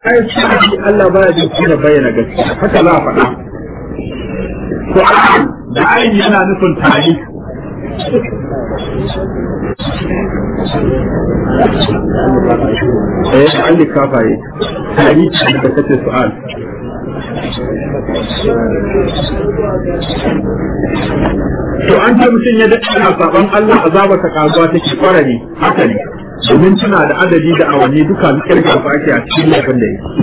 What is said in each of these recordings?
ai shi Allah baya jin kuma bayyana gaskiya haka za a faɗa to da ayin yana nufin tari eh an likafa yi tari da kace su'al to an ce mutum ya daɗe ana saban Allah azaba ta kazuwa take fara ne haka ne domin tana da adadi da awanni duka kirga su ake a cikin laifin da yake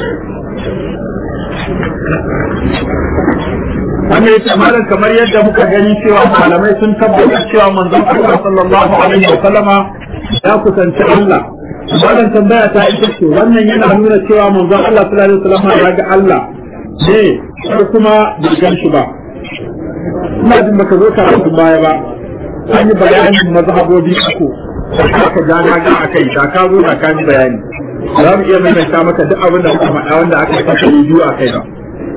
wannan yace malam kamar yadda muka gani cewa malamai sun tabbata cewa manzon Allah sallallahu alaihi wa sallama ya kusanci Allah malam tambaya ta ita ce wannan yana nuna cewa manzon Allah sallallahu alaihi wa sallama ya ga Allah ne ko kuma bai gan shi ba ina jin baka zo karatun baya ba an yi bayanin mazhabobi uku aka ja na ga akai da ka zo da ka ji bayani za mu iya maimaita maka duk abin da muka faɗa wanda aka yi kasa biyu a kai ba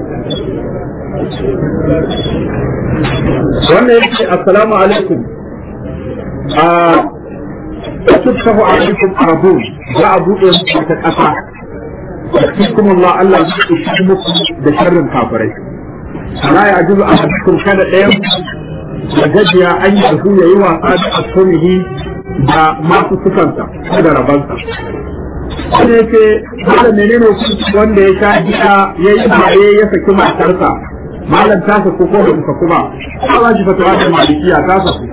wannan yake assalamu alaikum a tutsahu alaikum arabun za a buɗe muku ta ƙasa cikin Allah Allah zai ishi muku da sharrin kafirai la ya ajizu a cikin kada ɗayan da gajiya an yi su ya yi wasa da asumihi da masu sukansa ko da rabansa wanda yake wanda menene wanda ya sha giya ya yi baye ya saki matarsa malam ta saku ko da muka kuma ta ba shi fatawa da malikiya ta saku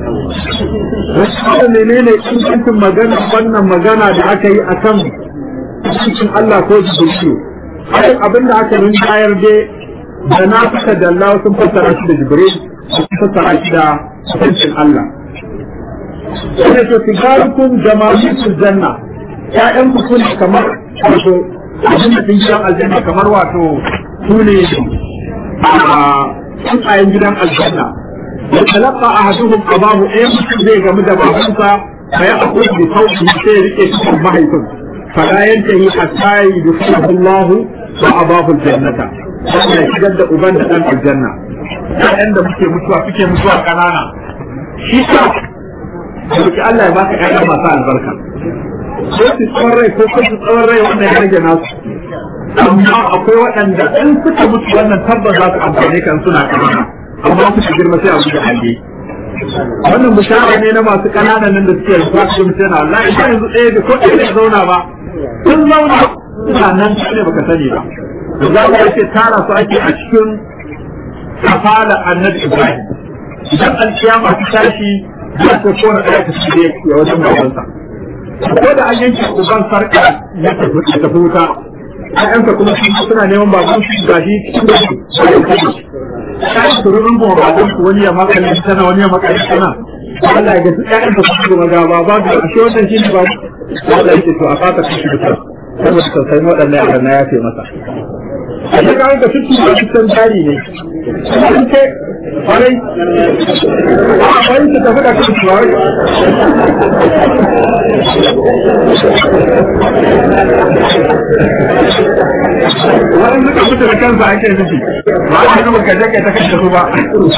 wanda menene ingancin magana wannan magana da aka yi a kan cikin Allah ko jibrilu hakan abin da aka nuna bayar dai da na fita da Allah sun fassara shi da jibril sun fassara shi da cikin Allah wanda to tigarukum jama'atul janna ƴaƴan ku sun kamar wato abin da sun gidan aljanna kamar wato su ne tsuntsayen gidan aljanna ya talaka a haduhun abahu ɗaya mutum zai gamu da babansa fa ya akwai da sauki sai rike cikin mahaifin fala yantahi hatta yudkhilahu Allah wa abahu aljannata wannan ya shigar da uban da dan aljanna ƴaƴan da muke mutuwa suke mutuwa kanana shi ka Dauki Allah ya baka ƴaƴa masu albarka. Ko su tsawon rai ko su tsawon rai wannan ya rage nasu. amma akwai waɗanda in suka mutu wannan tabbas za su amfane kan suna kanana amma suka girma sai a wuce hande wannan bishara ne na masu ƙananan nan da suke rufa su mutu na Allah ita yanzu ɗaya da ko ɗaya da zauna ba sun zauna suna nan ne baka sani ba da za ka ce tara su ake a cikin kafala annabi Ibrahim idan alkiyama ta tashi za ta kona ɗaya ta shi ya wajen babansa ko da an yanke uban sarƙa ya tafi wuta ƴaƴansa kuma suna neman baban su ga shi cikin da su kai su rubun kuma baban su wani ya makale tana wani ya makale tana Allah ya ga duk ƴaƴansa su kuma ga baba ga ashe wannan shine ba Allah yake to a fata kashi da saboda tausayin waɗannan yaran na yafe masa a ta kawo ga tuttu da tuttan jari ne sun ce kwarai a kwarai su tafi da kan tuwari wani suka mutu da kansa ake nufi ba a kuma ka je ta kashe su ba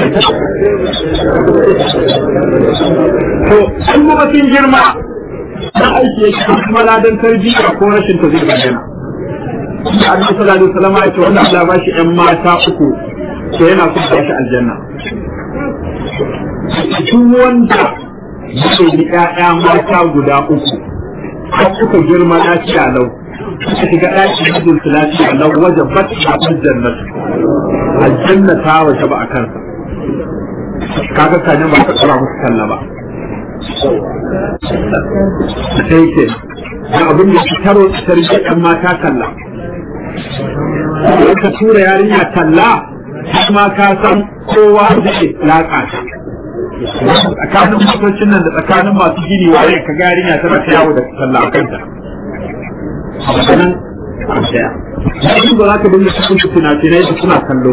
to an kuma sun girma na aiki yake kuma ladan tarbiyya ko rashin ta zai bayyana da annabi sallallahu alaihi wasallam ya ce wanda Allah ba shi ƴan mata uku to yana son ba shi aljanna duk wanda yake da ƴaƴa mata guda uku har suka girma lafiya lau suka shiga ɗakin mijin su lafiya lau wajen bat a jannatu aljanna ta waje ba a kansa kaga kanin ba ka tsara musu kalla ba sai ke da abin da shi taro tarbiyyar ɗan mata kalla ka tura yarinya talla har ma ka san kowa zai laƙa ta tsakanin motocin nan da tsakanin masu gini waye ka ga yarinya tana ta yawo da talla a kanta a maganin a daya yanzu ba za ka dinga cikin fina-finai da suna kallo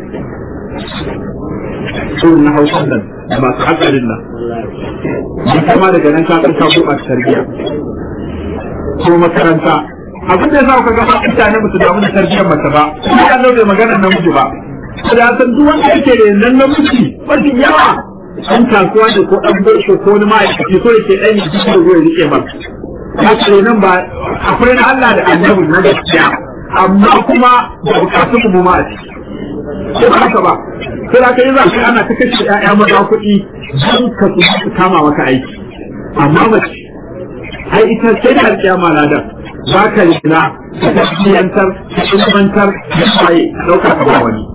sun na hausan nan da masu hatsarin nan mun kama daga nan ka ka gurɓata tarbiyya ko makaranta abin da za ka ga mutane ba su damu da tarbiyyar mace ba kuma ya zo bai maganar namiji ba da san duk wanda yake da nan namiji mafi yawa an kasuwa ne ko ɗan barsho ko wani ma'aikaci ko yake ɗan yi cikin ruwa rike ba ya ce nan ba akwai na Allah da annabi na gaskiya amma kuma da bukatun mu ma a ciki ko ba haka ba sai da kai za ka ana ta kashe ƴaƴa maza kuɗi don ka su kama maka aiki amma mace ai ita sai da alƙiyama ladan ba ka rina ka tafiyantar ka ilmantar da kwaye ka ɗauka ka ba wani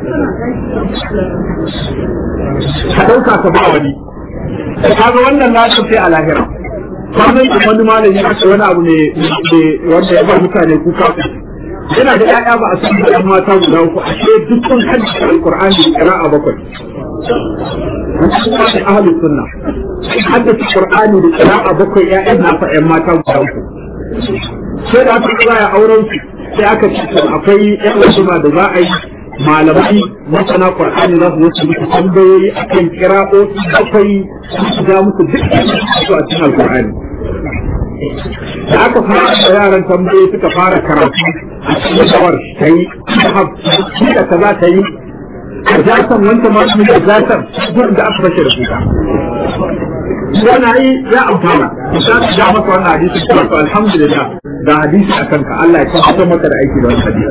ka ɗauka ka ba wani ka ga wannan ladan sai a lahira kwanan da wani malami aka wani abu ne wanda ya ba mutane kuka yana da ƴaƴa ba a san da mata guda uku a ce dukkan hadisi alqur'ani qira'a bakwai wannan kuma da ahlus sunna hadisi qur'ani da qira'a bakwai ƴaƴan na fa ƴan mata guda uku sai da aka tsaya auren su sai aka ce akwai ƴan wasu da za a yi malamai masana qur'ani za su zo musu tambayoyi akan qira'o'i bakwai su ga musu duk su a cikin alqur'ani da aka fara da yaran tambayoyi suka fara karatu a cikin shawar ta yi da kaza ta yi a zasan wancan masu da zasan duk da aka fashe da kuka wannan yi ya amfana isa ka ja maka wannan hadisi kuma to alhamdulillah da hadisi a kanka Allah ya tabbatar maka da aiki da wannan hadisi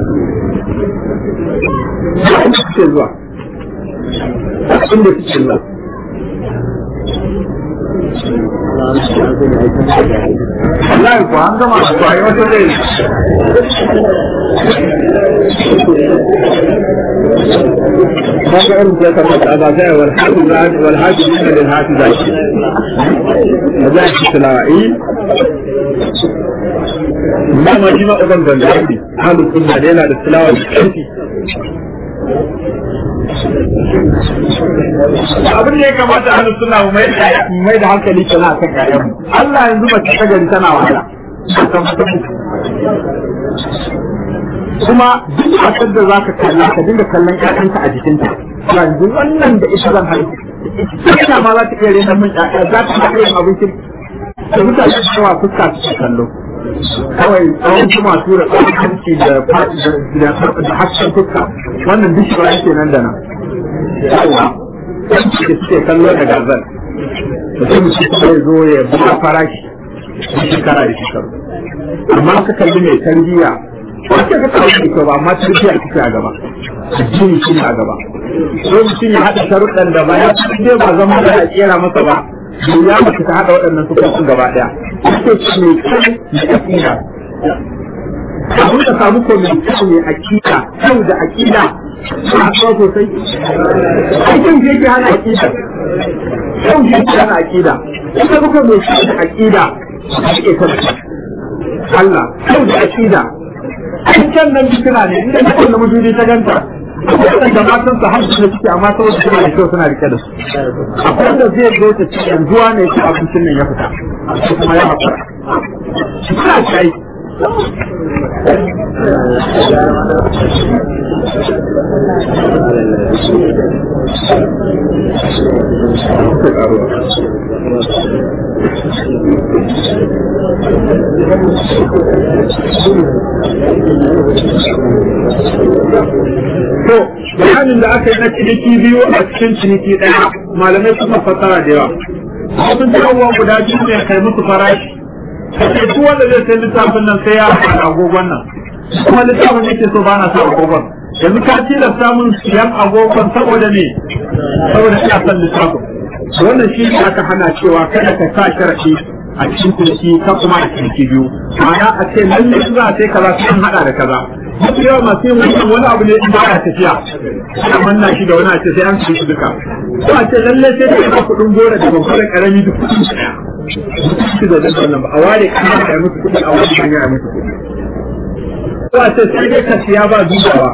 inda suke zuwa inda suke zuwa Allah ko an gama ko ai wata dai kaga irin ta kamar da ba sai wal hadu wal hadu min lil hadu da shi da shi tilawi ma ma ji ma uban ban da shi halu sunna da yana da tilawa da kanti abin da ya kamata a suna mai da hankali kana kan ƴaƴan Allah yanzu mace ta gari tana wahala kuma duk matar da za ka kalla ka dinga kallon ƴaƴanka a jikinta yanzu wannan da ita zan haihu ita ma za ta iya rena min ƴaƴa za ta iya yin abincin da mutane da yawa fuska su kallo kawai tsawon kuma tura tsawon hanci da da hasken fuska wannan duk shi ba yake nan da nan yawa da suke kallo da gazal mutum shi kuma ya zo ya buga farashi da shekara da shekaru amma ka kalli mai tarbiyya wace ka kawo da kyau ba amma tarbiyya kike a gaba addini shi a gaba so mutum ya haɗa sharuɗan da ba ya ce ba zama da a kera masa ba ya mace ta haɗa waɗannan sufofin gaba ɗaya ake ce mai kyau mai aƙida abin da samu ko mai kyau mai aƙida kyau da aƙida suna haɗuwa sosai aikin da yake hana aƙida kyau da yake hana aƙida ita kuka mai kyau da aƙida a ake tabbata Allah kyau da aƙida aikin nan fitina ne inda ta kwallo mujudi ta ganta waɗanda matan su hamsu da suke amma saboda suna da kyau suna rike da su akwai wanda zai zo ta ci yanzuwa ne ta abincin nan ya fita ko kuma ya haƙura suna kai To, bayanin da aka yi na ciniki biyu a cikin ciniki ɗaya malamai suka fassara da yawa. Abin abubuwa guda biyu ne kai musu farashi. Kace duk wanda zai sai littafin nan sai ya haɗa agogon nan. Kuma littafin yake so ba na sa agogon. Yanzu ka tilasta mun siyan agogon saboda me? Saboda ina son littafin. Wannan shi ne aka hana cewa kada ka sa sharaɗi a cikin ciniki ka kuma a ciniki biyu. Ma'ana a ce lallai za a sai kaza sai an haɗa da kaza. mafi yawa masu yin wannan wani abu ne in ba ya tafiya ana manna shi da wani a ce sai an su duka ko a ce lallai sai da yana kuɗin gora da babbar karami duk kuɗin su ɗaya su da zan nan ba a ware kana da musu kuɗi a wani hanya a musu kuɗi ko a ce sai dai ka siya ba dubawa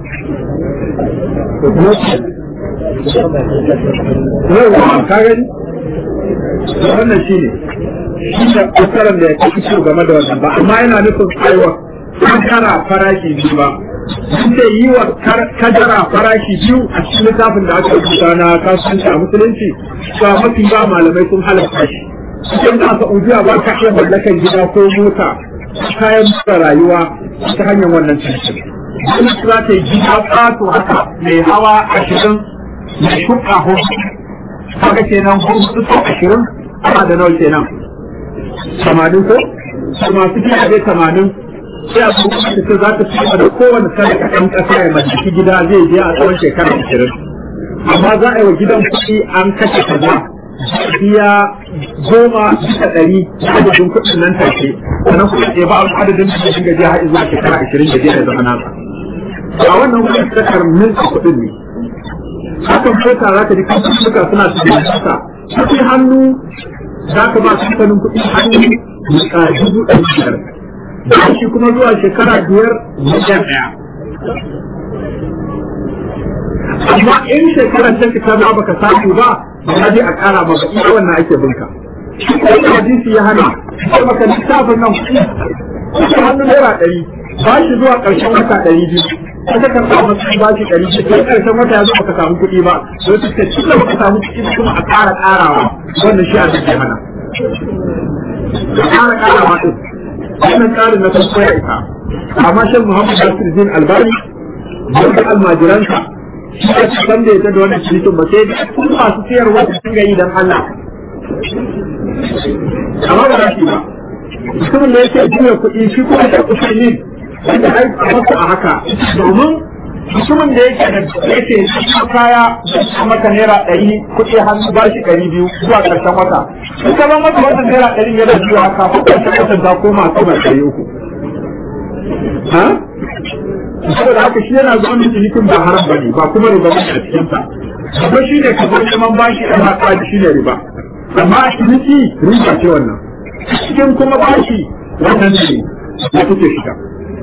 yau ka gani wannan shi ne shi ne kusuran da ya kafi game da wannan ba amma yana nufin aiwa kadara farashi biyu ba ce yi wa kadara farashi biyu a cikin littafin da aka rubuta na kasuwanci a musulunci ba mafi ba malamai sun halatta shi cikin da aka ujiya ba ka iya mallakan gida ko mota kayan mura rayuwa ta hanyar wannan cikin wani za ta yi gida ƙato haka mai hawa ashirin mai shuka hudu kaga kenan hudu sau ashirin ana da nawa kenan samanin ko su masu gidaje tamanin sai a kuma ta ce za ta ci da kowane sadaka ɗan ƙasa ya mallaki gida zai je a tsawon shekara ashirin amma za a yi wa gidan kuɗi an kashe kaza biya goma bisa ɗari na adadin kuɗin nan take sannan kuɗin ɗaya ba adadin da dinga je har zuwa shekara ashirin da zai zama nasa a wannan kuɗin sadakar milki kuɗin ne hakan fota za ka ji kamfanin suna cikin kasa kuɗi hannu za ka ba kamfanin kuɗi hannu a dubu ɗari biyar da shi kuma zuwa shekara biyar miliyan ɗaya amma in shekarar ta fita ba baka samu ba ba je a ƙara ba ba iya wannan ake binka shi hadisi ya hana sai maka lissafin nan kuɗi kuɗi hannu naira ɗari ba shi zuwa ƙarshen wata ɗari biyu aka ka samu kuɗi ba shi ɗari biyu sai ƙarshen wata ya zo baka samu kuɗi ba sai su ce tun da baka samu kuɗi kuma a ƙara ƙarawa wannan shi a cikin hana a ƙara ƙarawa ɗin wannan tsarin na farko ya isa amma shan muhammad nasir din albani wanda almajiransa shi ya ci san da ya da wannan cinikin ba sai da kun masu siyarwa da sun gayi don Allah amma ba za shi ba mutumin da yake juya kuɗi shi kuma da kuɗi ne wanda ai a masa a haka domin mutumin da yake da yake kaya a maka naira ɗari kuɗi hannu ba shi ɗari biyu zuwa ƙarshen wata in ka ban masa wannan naira ɗari yana biyu haka ko ƙarshen watan ta koma sama ɗari uku ha saboda haka shi yana zuwa da cinikin ba haram bane ba kuma riba ba a cikin sa kuma shi ne ka zo neman bashi da haka shi ne riba amma a ciniki riba ce wannan cikin kuma bashi wannan ne ya kuke shiga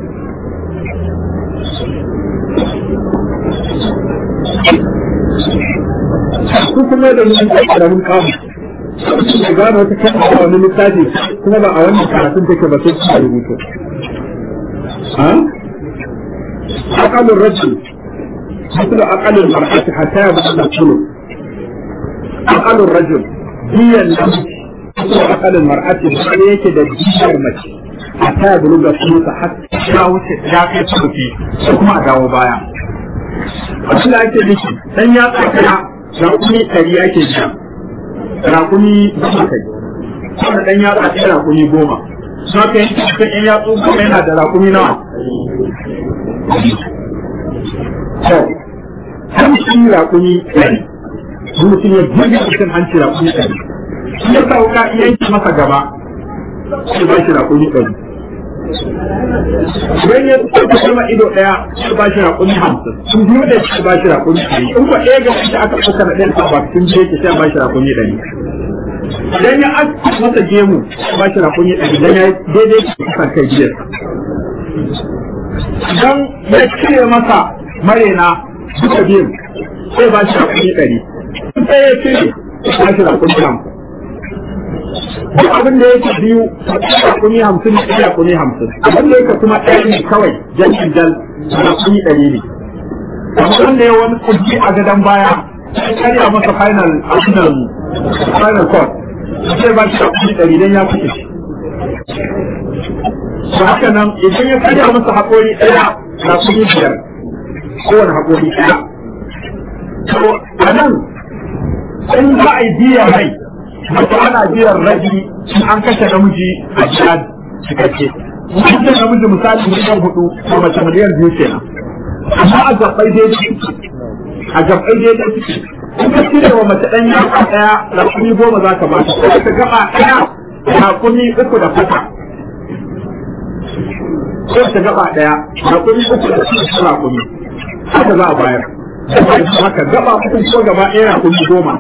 ku kuma da mun karamin kamu da gano wata kan a wani littafi kuma ba a wannan karatun take ba sai kuma rubutu ha aqalur rajul مثل أقل المرأة حتى يبلغ الثلث أقل الرجل هي النمس مثل أقل المرأة بسيك دجير مش حتى يبلغ الثلث حتى ya kai ثلثي kuma a dawo baya abin da ake nufi dan ya tsakaya rakumi ɗari ake biya rakumi goma kai wanda dan ya tsakaya rakumi goma suna kai kan yan yatsu goma yana da rakumi nawa to hanci rakumi ɗari mutum ya buga cikin hanci rakumi ɗari shi ya sauka yanki masa gaba sai ba shi rakumi ɗari idan ya ɗauka sama ido ɗaya sai ba shi raƙumi hamsin sun biyu da shi ba shi raƙumi ɗari in ko ɗaya ga wanda aka ɗauka na ɗaya ba sun biyu ke sai ba shi raƙumi ɗari idan ya aka masa gemu ba shi raƙumi ɗari idan ya daidai ke kusan kai biyar idan ya cire masa marena duka biyu sai ba shi raƙumi ɗari sai ya cire ba shi raƙumi hamsin duk abin da yake biyu rakuni hamsin da rakuni hamsin abin da yake kuma ɗaya ne kawai jan jal rakuni ɗari ne kamar wanda ya wani kurji a gadon baya sai karya masa final final final court sai ba shi rakuni ɗari don ya fice ba haka nan idan ya karya masa haƙori ɗaya rakuni biyar kowane haƙori ɗaya to a nan in za a yi biya mai wato ana biyan rabi in an kashe namiji a jihad cikakke in kashe namiji misali miliyan hudu ko mace miliyan biyu kenan amma a gabbai daidai a gabbai daidai suke in ka cire wa mace ɗan yaka ɗaya rakumi goma za ka bata ko ka gaba ɗaya rakumi uku da fata ko ta gaba ɗaya rakumi uku da fata rakumi haka za a bayar haka gaba uku ko gaba ɗaya rakumi goma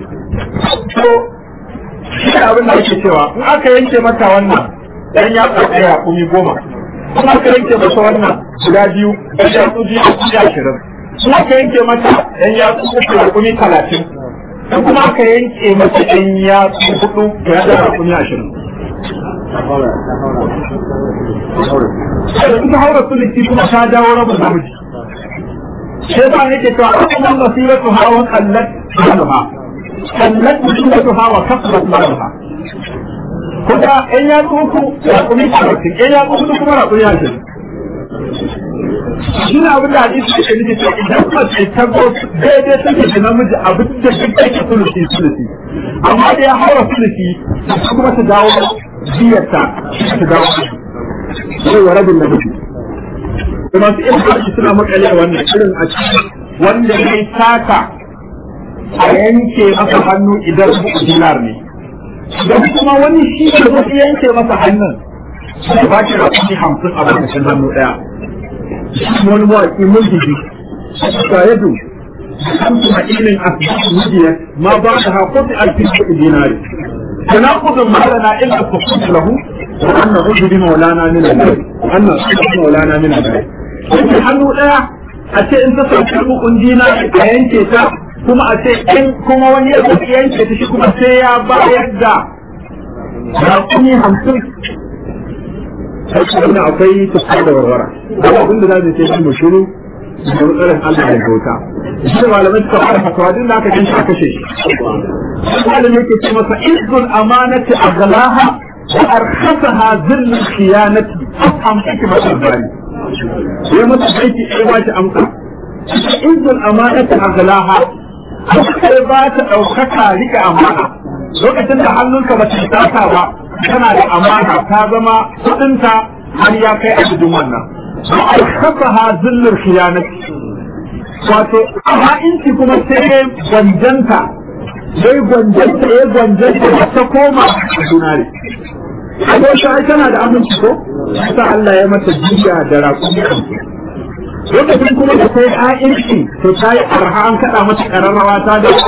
shi abin da ake cewa in aka yanke mata wannan dan ya tsaka ya kumi goma in aka yanke mata wannan guda biyu dan ya tsuji a kumi ashirin in aka yanke mata dan ya tsuji a kumi talatin in kuma aka yanke mata dan ya tsuji hudu ya da kumi ashirin ita haura suliki kuma ta dawo rabin namiji sai ba yake cewa akwai masiratu hawan kallat malama sannan mutunatuha wa kasrat malaha kuma in ya tsuku ya kumi talatin in ya tsuku kuma na kumi ashirin shi na abin da hadisi ke nufi cewa idan mace ta go daidai take da namiji abin da duk take sulusi sulusi amma da ya haura sulusi kuma ta dawo biyarta ta dawo sai wa rabin namiji da masu irin harshe suna makale wannan irin a cikin wanda ya yi sata a yanke masa hannu idan buku dinar ne idan kuma wani shi da wasu yanke masa hannun da ba shi rakuni hamsin a lokacin hannu ɗaya wani mawaƙi mulkiji ga yadu hamsu a ilin asibiti mujiyar ma ba da haƙoƙi alfin dinari تناقض ما لنا الا التصديق له وان نعوذ بمولانا من النار وان نعوذ بمولانا من النار yake hannu ɗaya a ce in ta sauki hukun dina a yanke ta kuma a ce in kuma wani ya sauki yanke ta shi kuma sai ya bayar da rakumi hamsin sai kuma akwai tafiyar da warwara da abin da za mu sai mu shiru da matsalar Allah da bauta shi da malamai suka fara fatawa din da aka ganshi aka kashe shi malam yake ce masa izzul amanati aghlaha wa arkhasaha zillul khiyanati am hikmatul bari sai masa aiki sai ba shi amsa izzul amanati aghlaha sai ba ta daukaka rika amana lokacin da hannunka ba ta tsaka ba tana da amana ta zama kudinta har ya kai a cikin wannan arkhasaha zillul khiyanati wato amma inci kuma sai gwanjanta sai gwanjanta ya gwanjanta ta koma a dunare a ta ai tana da aminci ko sa Allah ya mata jiya da raƙumi lokacin kuma da sai ha'inci to ta yi arha an kaɗa mata ƙararrawa ta da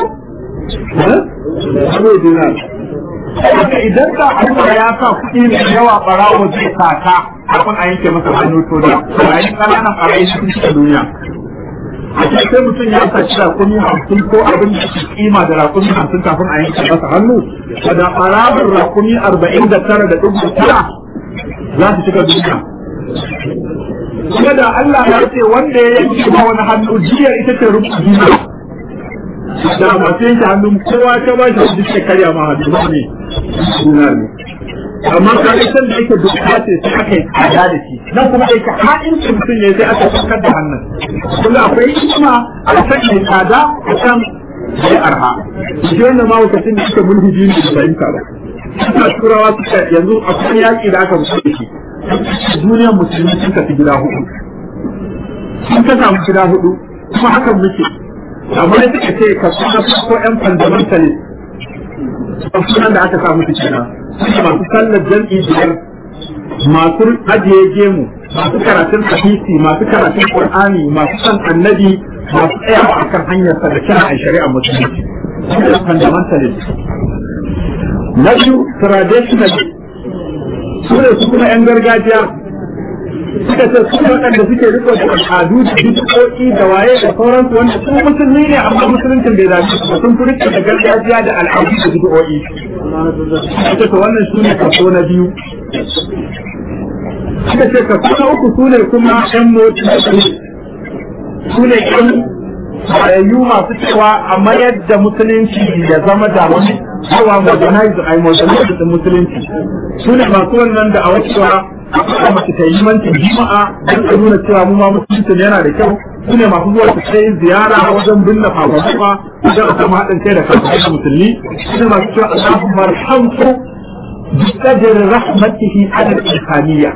Abu dinar. Haka idan da Allah ya sa kuɗi mai yawa ɓarawo zai sata kafin a yanke masa hannu to da ɓarayi ƙananan ɓarayi sun cika duniya. a sai mutum ya saci rakumi hamsin ko abin da ke kima da rakumi hamsin kafin a yanke masa hannu da ɓarawar rakumi arba'in da tara da ɗugu tara za su cika duniya. Kuma da Allah ya ce wanda ya yanke ma wani hannu jiyar ita ce rubu duniya. Da masu yanke hannun kowa ta ba shi duk karya ma hannu ba ne duniya ne. amma ka ga san da yake doka ce sai aka yi tsada da shi nan kuma da yake haɗin mutum ne sai aka sakar da hannun kuma akwai hikima a san mai tsada a san sai arha shi wannan ma lokacin da suka mulhiji ne da fahimta ba suka turawa suka yanzu akwai yaƙi da aka musu da shi duniyar musulmi sun tafi gida hudu sun ka samu gida hudu kuma hakan muke amma da suka ce ka kuma ko yan fundamentalist sunan da aka samu su kenan masu sallar jam'i biyar masu ajiye gemu masu karatun hadisi masu karatun qur'ani masu san annabi masu tsayawa a kan hanyar sa da kira a shari'a musulunci fundamentalist na biyu traditional su ne su kuma yan gargajiya suka ce su waɗanda suke riko da al'adu da bid'o'i da waye da sauransu wanda su musulmi ne amma musuluncin bai zaci ba sun fi riko da gargajiya da al'adu da bid'o'i ita to wannan su ne kaso na biyu suka ce kaso na uku su ne kuma yan motsi su ne yan tsayayyu masu cewa a mayar da musulunci ya zama da wani cewa modernize a modernize da musulunci su ne masu wannan da a wacewa a mace ta yi mancin jima'a don a nuna cewa mu ma musulunci yana da kyau su ne masu zuwa su kai ziyara wajen binne fafafuwa wajen a samu haɗin kai da kafin musulmi su ne masu cewa Allahu marhamku بقدر رحمته على الإنسانية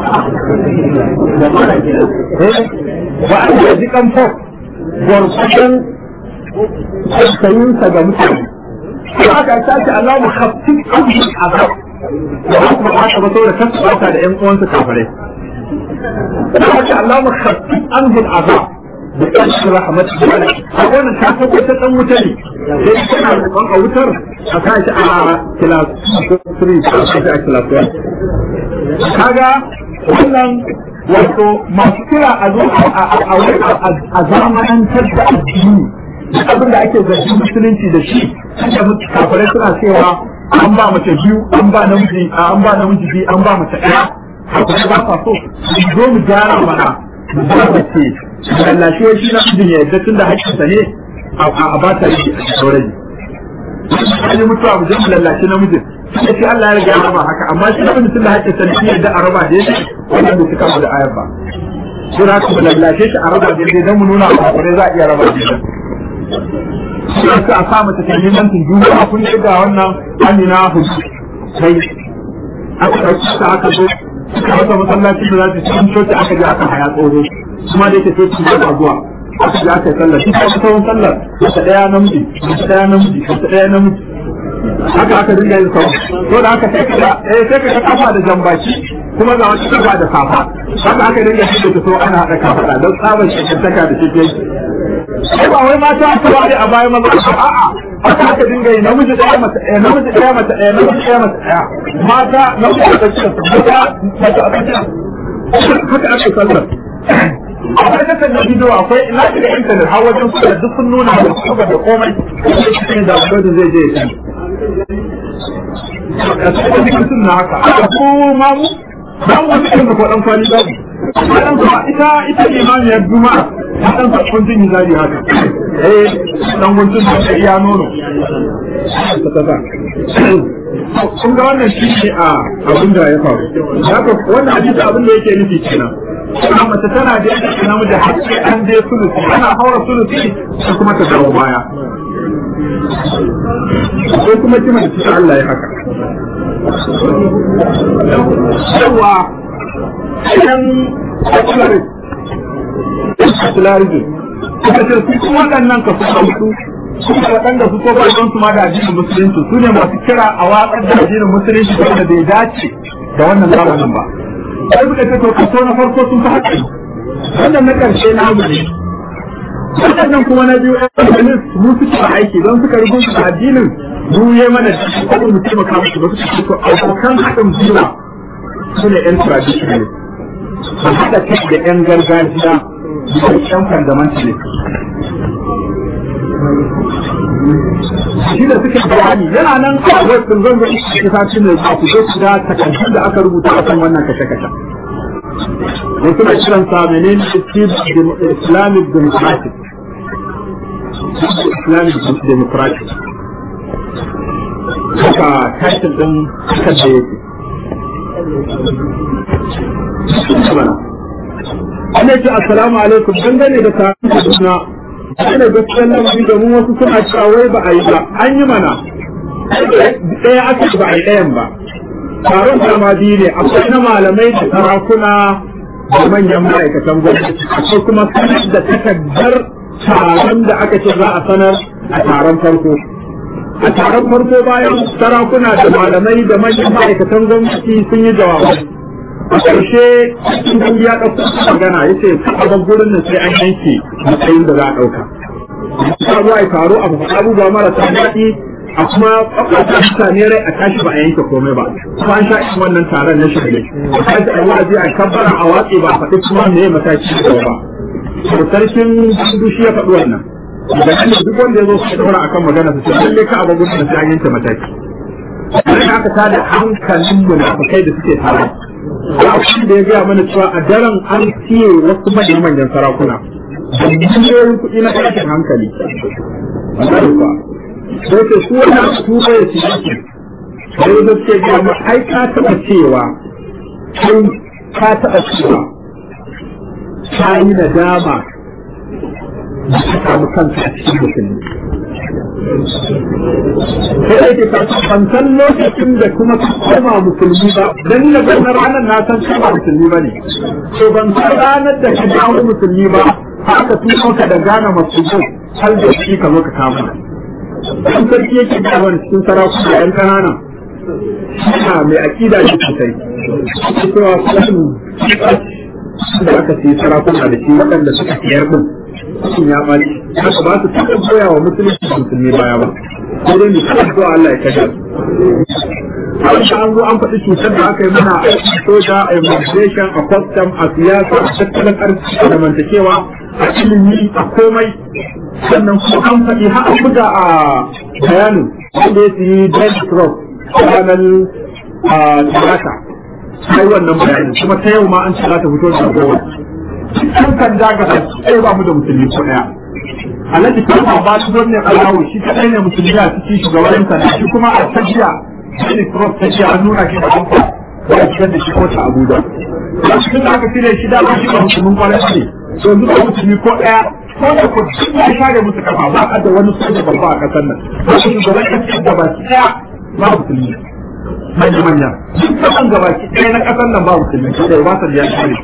وأن يجب أن فوق gwargwadon tausayinsa ga mutane. Kuma aka sace Allah mu kafin abin azab. Da haka ba haka ba saboda kasu bata da ƴan uwansa kafirai. Da haka Allah mu kafin abin azab. Da ƙarshen rahmat da wani. A wannan ta ko ta ɗan wuta ne. Sai kana roƙon a wutar a sa shi a kilas 3 a sa shi a kilas 1. Kaga wannan wato masu kira a zo a zamanantar da addini abin da ake zargi musulunci da shi da kafirai suna cewa an ba mace biyu an ba namiji an ba namiji biyu an ba mace ɗaya kafirai ba sa so su zo mu gyara mana mu ba mace lallashe shi na mijin ya yadda tun da haƙƙinsa ne a ba ta yi a saurayi. An yi mutuwa mu je mu lallashe namijin sai shi Allah ya riga ya raba haka amma shi abin tun da haƙƙin sa ne yadda a raba da yake wannan bai cika da ayar ba sai za ku lallashe shi a raba da yake dan mu nuna a kure za a iya raba da yake sai a sa mata ta neman tun duniya kun yi ga wannan Amina Hudu sai aka ɗauki ta aka zo suka rasa masallacin da za su cikin coci aka je aka haya tsoro kuma da yake coci ba ta zuwa aka je aka yi sallar shi ta tsawon sallar wata ɗaya namiji wata ɗaya namiji wata ɗaya namiji haka aka dinga yin sau to da haka sai ka eh sai ka kafa da jambaki kuma ga wata kafa da safa haka aka dinga shi da so ana haɗa kafa don tsabar shekantaka da shi sai ba wai mata aka ware a bayan maza a'a haka aka dinga yi namiji ɗaya mata ɗaya namiji ɗaya mata ɗaya namiji ɗaya mata ɗaya mata namiji a tsakiyar su mata mata a tsakiyar haka aka sallar akwai kasar da bidiyo akwai ina shiga intanet har wajen su da duk sun nuna da su da komai sai shi da wanda zai je ya a cikin mutum na haka aka ko mamu ba mu wani irin da ko dan kwani babu dan kuma ita ita imamiyar juma'a ta dan sa kuntun zari haka eh dan kuntun da iya nono kun ga wannan shi ne a abin da ya faru haka wannan hadisi abin da yake nufi kenan kuma mace tana da yadda namiji har sai an je sulusi ana haura sulusi sai kuma ta dawo baya ko kuma kima da Allah ya haka yawa idan secularism suka ce su kuma waɗannan ka su ɗauku suka waɗanda su ko ba su ma da addinin musulunci su ne masu kira a watsar da addinin musulunci wanda bai dace da wannan zamanin ba sai suka ce to kaso na farko sun fi haƙƙi wannan na ƙarshe na abu ne waɗannan kuma na biyu ɗan mu suke aiki don suka rubuta addinin mu yi mana kuma mu taimaka musu ba su ko abokan haɗin gwiwa su ne yan traditional su haɗa kai da yan gargajiya da yan fundamentalist shi da suke bayani yana nan a wasu zan zo ita ta shi ne ba ku zo su ga takardun da aka rubuta a kan wannan kashe-kashe wasu na kiran sa menene islamic democratic islamic democratic haka tashin din kan da yake Ana ce assalamu alaikum dangane da taron suna ana gaskiyar lamari domin wasu suna cewa wai ba a yi ba an yi mana ɗaya aka ba a yi ɗayan ba taron kama biyu ne akwai na malamai da sarakuna da manyan ma'aikatan gwamnati akwai kuma sanar da takardar taron da aka ce za a sanar a taron farko a taron farko bayan sarakuna da malamai da manyan ma'aikatan gwamnati sun yi jawabai a ƙarshe cikin ya ɗauko magana ya ce a gurin nan sai an yanke matsayin da za a ɗauka ta zuwa ya taro a faɗa abubuwa marasa daɗi a kuma ƙwaƙwata mutane rai a tashi ba a yanke komai ba kuma an sha irin wannan taron na shirye a tashi a wa'azi a kabbara a watsi ba a faɗi kuma me mataki da ba to sarkin gudu shi ya faɗi wannan daga nan duk wanda ya zo su ɗaura akan magana su ce lalle ka abu gudu sai an yanke mataki sai aka tada hankalin munafukai da suke tare abin da ya gaya mana cewa a daren an siye wasu manyan manyan sarakuna da miliyoyin kuɗi na tashin hankali wannan kuwa sai ce su wani su bai su yake sai da suke gaya ma ai ka taɓa cewa kai ka taɓa cewa ka yi nadama da ka samu kanka a cikin musulmi sai da ke ban san lokacin da kuma ka koma musulmi ba dan na ga ranar na san kama musulmi ba ne to ban san ranar da ka dawo musulmi ba haka tuno ka da gane musulmi har da shi ka zo ka kama dan sarki yake da wani cikin sarakuna yan kanana suna mai akida shi sosai cewa sun da aka sai sarakuna da shi waɗanda suka siyar din sun ya ɓaci haka ba su taɓa koya wa musulunci da musulmi baya ba sai dai mutum addu'a Allah ya kashe a wata an zo an faɗi cutar da aka yi mana a soja a immigration a custom a siyasa a tattalin arziki a zamantakewa a ilimi a komai sannan kuma an faɗi har an buga a bayanin wanda ya siyi Daily Cross ranar talata sai wannan bayanin kuma ta yau ma an ce za ta fito da kowa kan kan daga sai ba mu da musulmi ko daya alhaji kan ba su wannan alawo shi kadai ne musulmi a cikin shugaban sa shi kuma a tajiya shi cross tajiya an nuna shi da kuma ba shi da shi ko ta abuja shi da aka tire shi da ba shi ba musulmin kwarai ne to yanzu ba musulmi ko daya ko da ko ya share musu kafa ba a da wani soja babba a kasar nan ba shi shugaban kasar da ba shi daya ba musulmi manya manya duk kasan gaba ki ɗaya na ƙasar nan ba musulmi da ba sa biya shi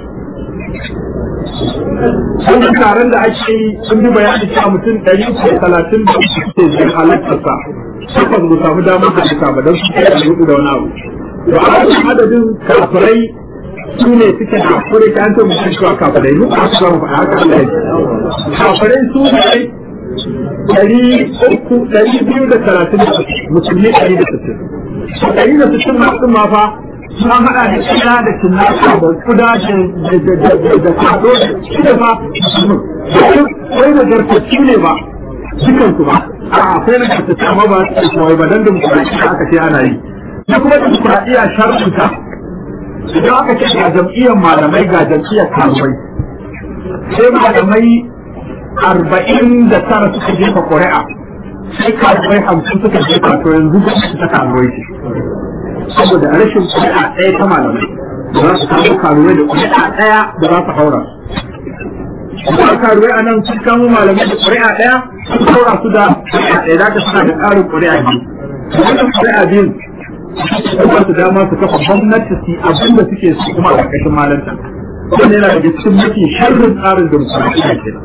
wannan taron da ake yi sun bi bayani cewa mutum ɗari uku da talatin da uku suke jin halartarsa sukan mu samu damar da suka ba don su kai da hudu da wani abu to a wajen adadin kafirai su ne suke da kure ta yantar mutum cewa kafirai mu a su zama haka Allah ya kafirai su ne ɗari uku ɗari biyu da talatin da musulmi ɗari da sittin ɗari da sittin na sun ma fa sun haɗa da kina da kinnaka da kuda da kwado da shi da fa musulmin wai da gartacci ne ba dukansu ba a akwai na gartacci amma ba su kawai ba dan da musulunci aka ce ana yi da kuma dimokuraɗiyya sharɗinta idan aka ce ga jam'iyyar malamai ga jam'iyyar karuwai sai malamai arba'in da tara suka jefa ƙuri'a sai karuwai hamsin suka jefa to yanzu gwamnati ta karuwai ce saboda rashin ƙuri'a ɗaya ta malamai da za su kawo karuwai da ƙuri'a ɗaya da za su haura kuma karuwai a nan sun kamo malamai da ƙuri'a ɗaya sun haura su da ƙuri'a ɗaya za ta suna da ƙarin ƙuri'a biyu wannan ƙuri'a biyu ba su dama su kafa gwamnati su abin da suke su kuma a ƙarƙashin malanta wannan yana daga cikin mafi sharrin tsarin dimokuraɗiyya kenan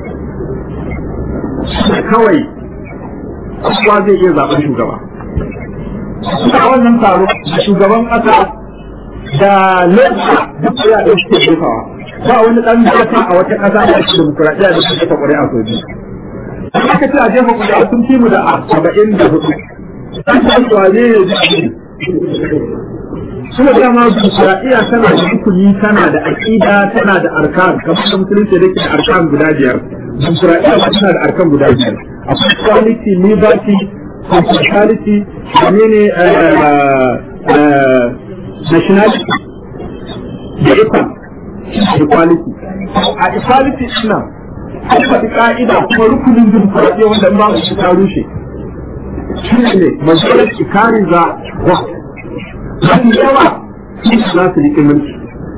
kawai kowa zai iya zaɓen shugaba a wannan taro da shugaban ƙasa da lissa duk ya da suke jefawa ba wani ɗan ƙasa a wata ƙasa da ake dimokuraɗiyya da suke jefa ƙuri'a sau biyu aka ce a jefa ƙuri'a sun fi mu da saba'in da hudu ɗan kasuwa ne ya ji kuma dama dimokuraɗiyya tana da rukuni tana da aƙida tana da arkan kamar da musulunci da ke da arkan guda biyar dimokuraɗiyya ma tana da arkan guda biyar akwai quality liberty hospitality wane ne nationality da ikon equality a equality suna an faɗi ƙa'ida kuma rukunin dimokuraɗiyya wanda in ba su ta rushe shi ne majalar ikari za wa mafi yawa su za su riƙe mulki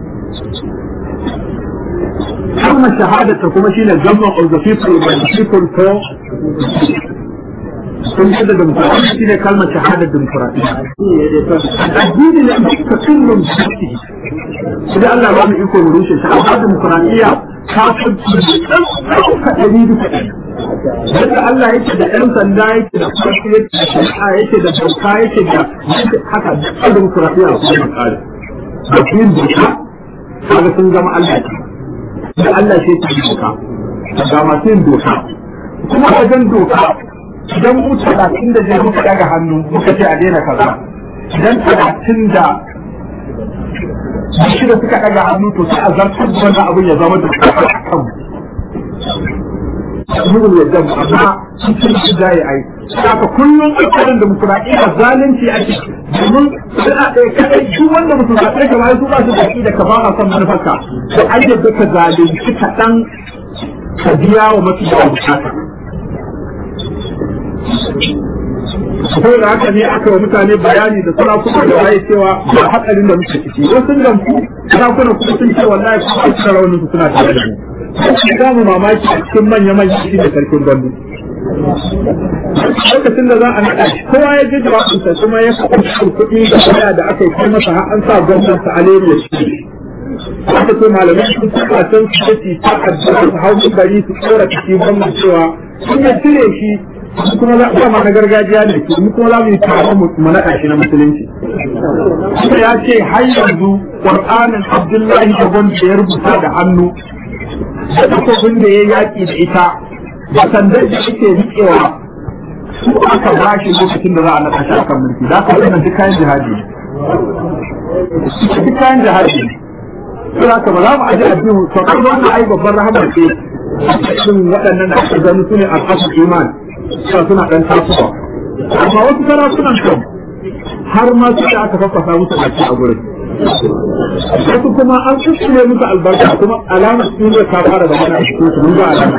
kalmar shahadata kuma shine government of the people by the people for sun yadda demokuraɗiyya shi ne kalmar shahadar demokuraɗiyya addini ne duka kullum shi su da Allah ba mu iko mu rushe shi amma demokuraɗiyya ta fi ɗauka ɗari duka ɗari yadda Allah yake da ɗan sanda yake da farko yake da shari'a yake da doka yake da haka da demokuraɗiyya su ne tsari da yin doka kaga sun zama Allah da Allah shi ke doka ga masu yin doka kuma wajen doka idan mu talatin da zai muka daga hannu muka ce a daina kaza idan talatin da shida suka daga hannu to sai a zartar da wannan abin ya zama da kan Mugun yadda mu amma cikin shi za yi ai. Saka kullum ƙoƙarin da musulmaɗiyya zalunci ake domin suna ɗaya kaɗai duk wanda musulmaɗiyya ka bayan su ba su da da ka ba a son manufarka. To an yadda ka zalunci kaɗan ka biya wa mafi yawan bukata. Sai da haka ne aka wa mutane bayani da sarakuna da waye cewa ba hatsarin da muke ciki. Wasu sun gamsu sarakuna kuma sun ce wallahi kuma a cikin raunin su suna tare da mu. Za mu mamaki a cikin manya-manya shi da sarkin gandu. Lokacin da za a naɗa shi kowa ya ji jawabinsa kuma ya kaɓa kuɗi da waya da aka yi kai masa har an sa gwamnan sa aleri ya shi. Aka ce malamai sun saka can su ce ta addu'a su hau bari su tsora ciki gwamnan cewa sun ya cire shi kuma za a na gargajiya ne mu kuma za mu yi taron mu naɗa shi na musulunci. Kuma ya ce har yanzu Qur'anin Abdullahi da wanda ya rubuta da hannu da takobin da ya yaƙi da ita da sandar da ake riƙewa su aka ba shi lokacin da za a naɗa shi a kan mulki za ka wannan duk kayan jihadi duk kayan jihadi sai haka ba za mu aje addini to kan wannan ai babban rahama ce cikin waɗannan da aka gani sune al-asl iman suna suna dan tasowa amma wasu sarakunan kan har ma su da aka faffasa musu baki a gurin wasu kuma an kuskure musu albarka kuma alamar sun zai ta fara da mana cikin su mun ga alama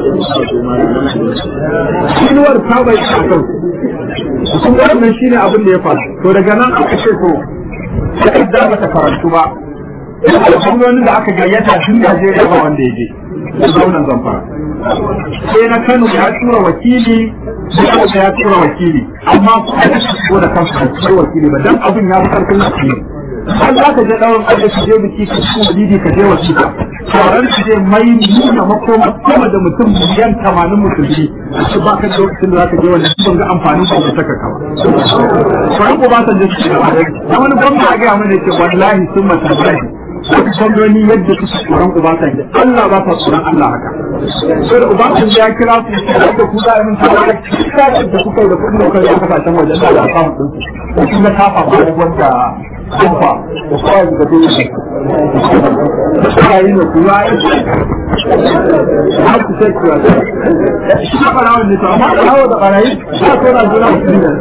inuwar ta bai a kan sun wannan shine abin da ya faru to daga nan aka ce to sai da mata karantu ba gwamnonin da aka gayyata tun Najeriya ba wanda ya je gwamnan Zamfara sai na Kano ya tura wakili sai ya tura wakili amma su a ko da kansu da tura wakili ba dan abin ya fi karfin wakili har za ka je ɗaurin ƙarfe ka je biki ka ci walidi ka je wasiƙa taron ka je mai nuna makoma sama da mutum miliyan tamanin musulmi a ci ba ka da lokacin da za ka je wanda ban ga amfanin ko ka saka kawa. Kwanan ko ba ta je su na wani gwamna a gaya mana ce wallahi sun mata wasu gwamnoni yadda suke tsoron Ubasanji Allah ba ta tsoron Allah haka. Sai da Ubasanji ya kira su da ku za a yi min tawa da kisa da kuka yi da kuɗin da kuka yi a kasashen waje da da samun ɗinsu. Da shi na kafa ba da wanda kofa da kawai da dole ne. Suka yi da kuma har su sai kuwa. Shi na ɓarawar ne to amma ɓarawar da ɓarayi ba so na juna musulmi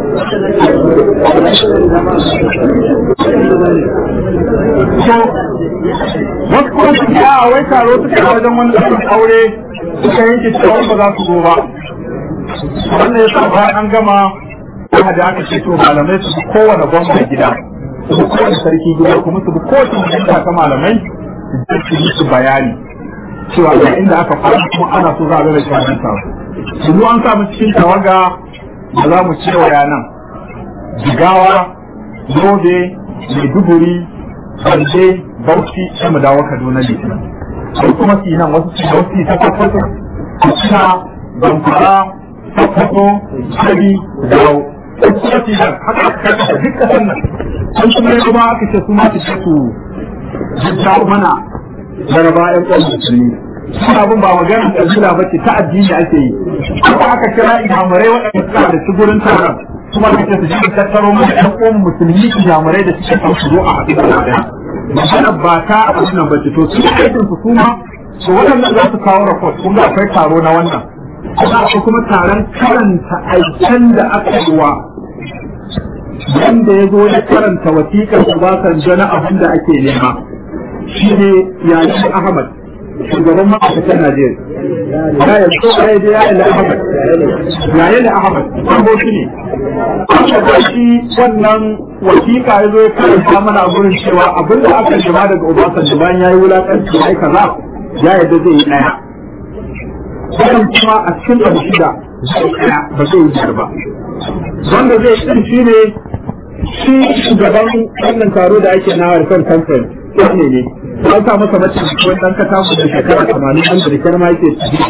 wasu kuma su a wai taro suka wajen wani ɗan aure suka yanke cewa ba za su zo ba wannan ya sa bayan an gama kuma da aka ce to malamai su bi kowane gwamna gida su bi kowane sarki gida kuma su bi kowace majalisa ta malamai su yi su bayani cewa ga inda aka fara kuma ana so za a rage wannan taro su an samu cikin tawaga da za mu ce wa yanan jigawa yobe maiduguri Bande, Bauchi, sai mu dawo Kaduna Litinin. Sai kuma su nan wasu su Bauchi ta Sokoto, Katsina, Zamfara, Sokoto, Sabi, Dawo. Sai kuma su nan haka aka kasa duk kasan nan. Sun kuma yi kuma aka ce su ma su ce su jidda mana jaraba ƴan ƙwan musulmi. Sun abin ba magana ƙabila ba ce ta addini ake yi. Haka aka kira imamurai waɗanda suka da su gurin taron. kuma da su ji tattaro mu ɗan uwan musulmi jamurai da suke kan su zo a haɗu da ɗaya magana ba ta abin nan bace to su aikin su kuma to waɗannan za su kawo report kun ga akwai taro na wannan kuma akwai kuma taron karanta aikin da aka yi wa wanda ya zo ya karanta wasiƙar Obasanjo na abin da ake nema shi ne yayin Ahmad shugaban ma'aikatan Najeriya ya yi so ya yi ya yi Ahmad ya yi Ahmad an shi ne aka ga shi wannan wasiƙa ya zo ya karanta mana a gurin cewa abin da aka jima daga Obasanjo bayan ya yi wulaƙanci ya yi kaza ya yadda zai yi ɗaya. Wannan kuma a cikin abu shida zai ɗaya ba zai yi biyar ba. Wanda zai yi shi ne shi shugaban wannan taro da ake na harkar kamfani ne ne. An sa masa mace wani ɗan katamu da shekara tamanin ɗan da rikar ma yake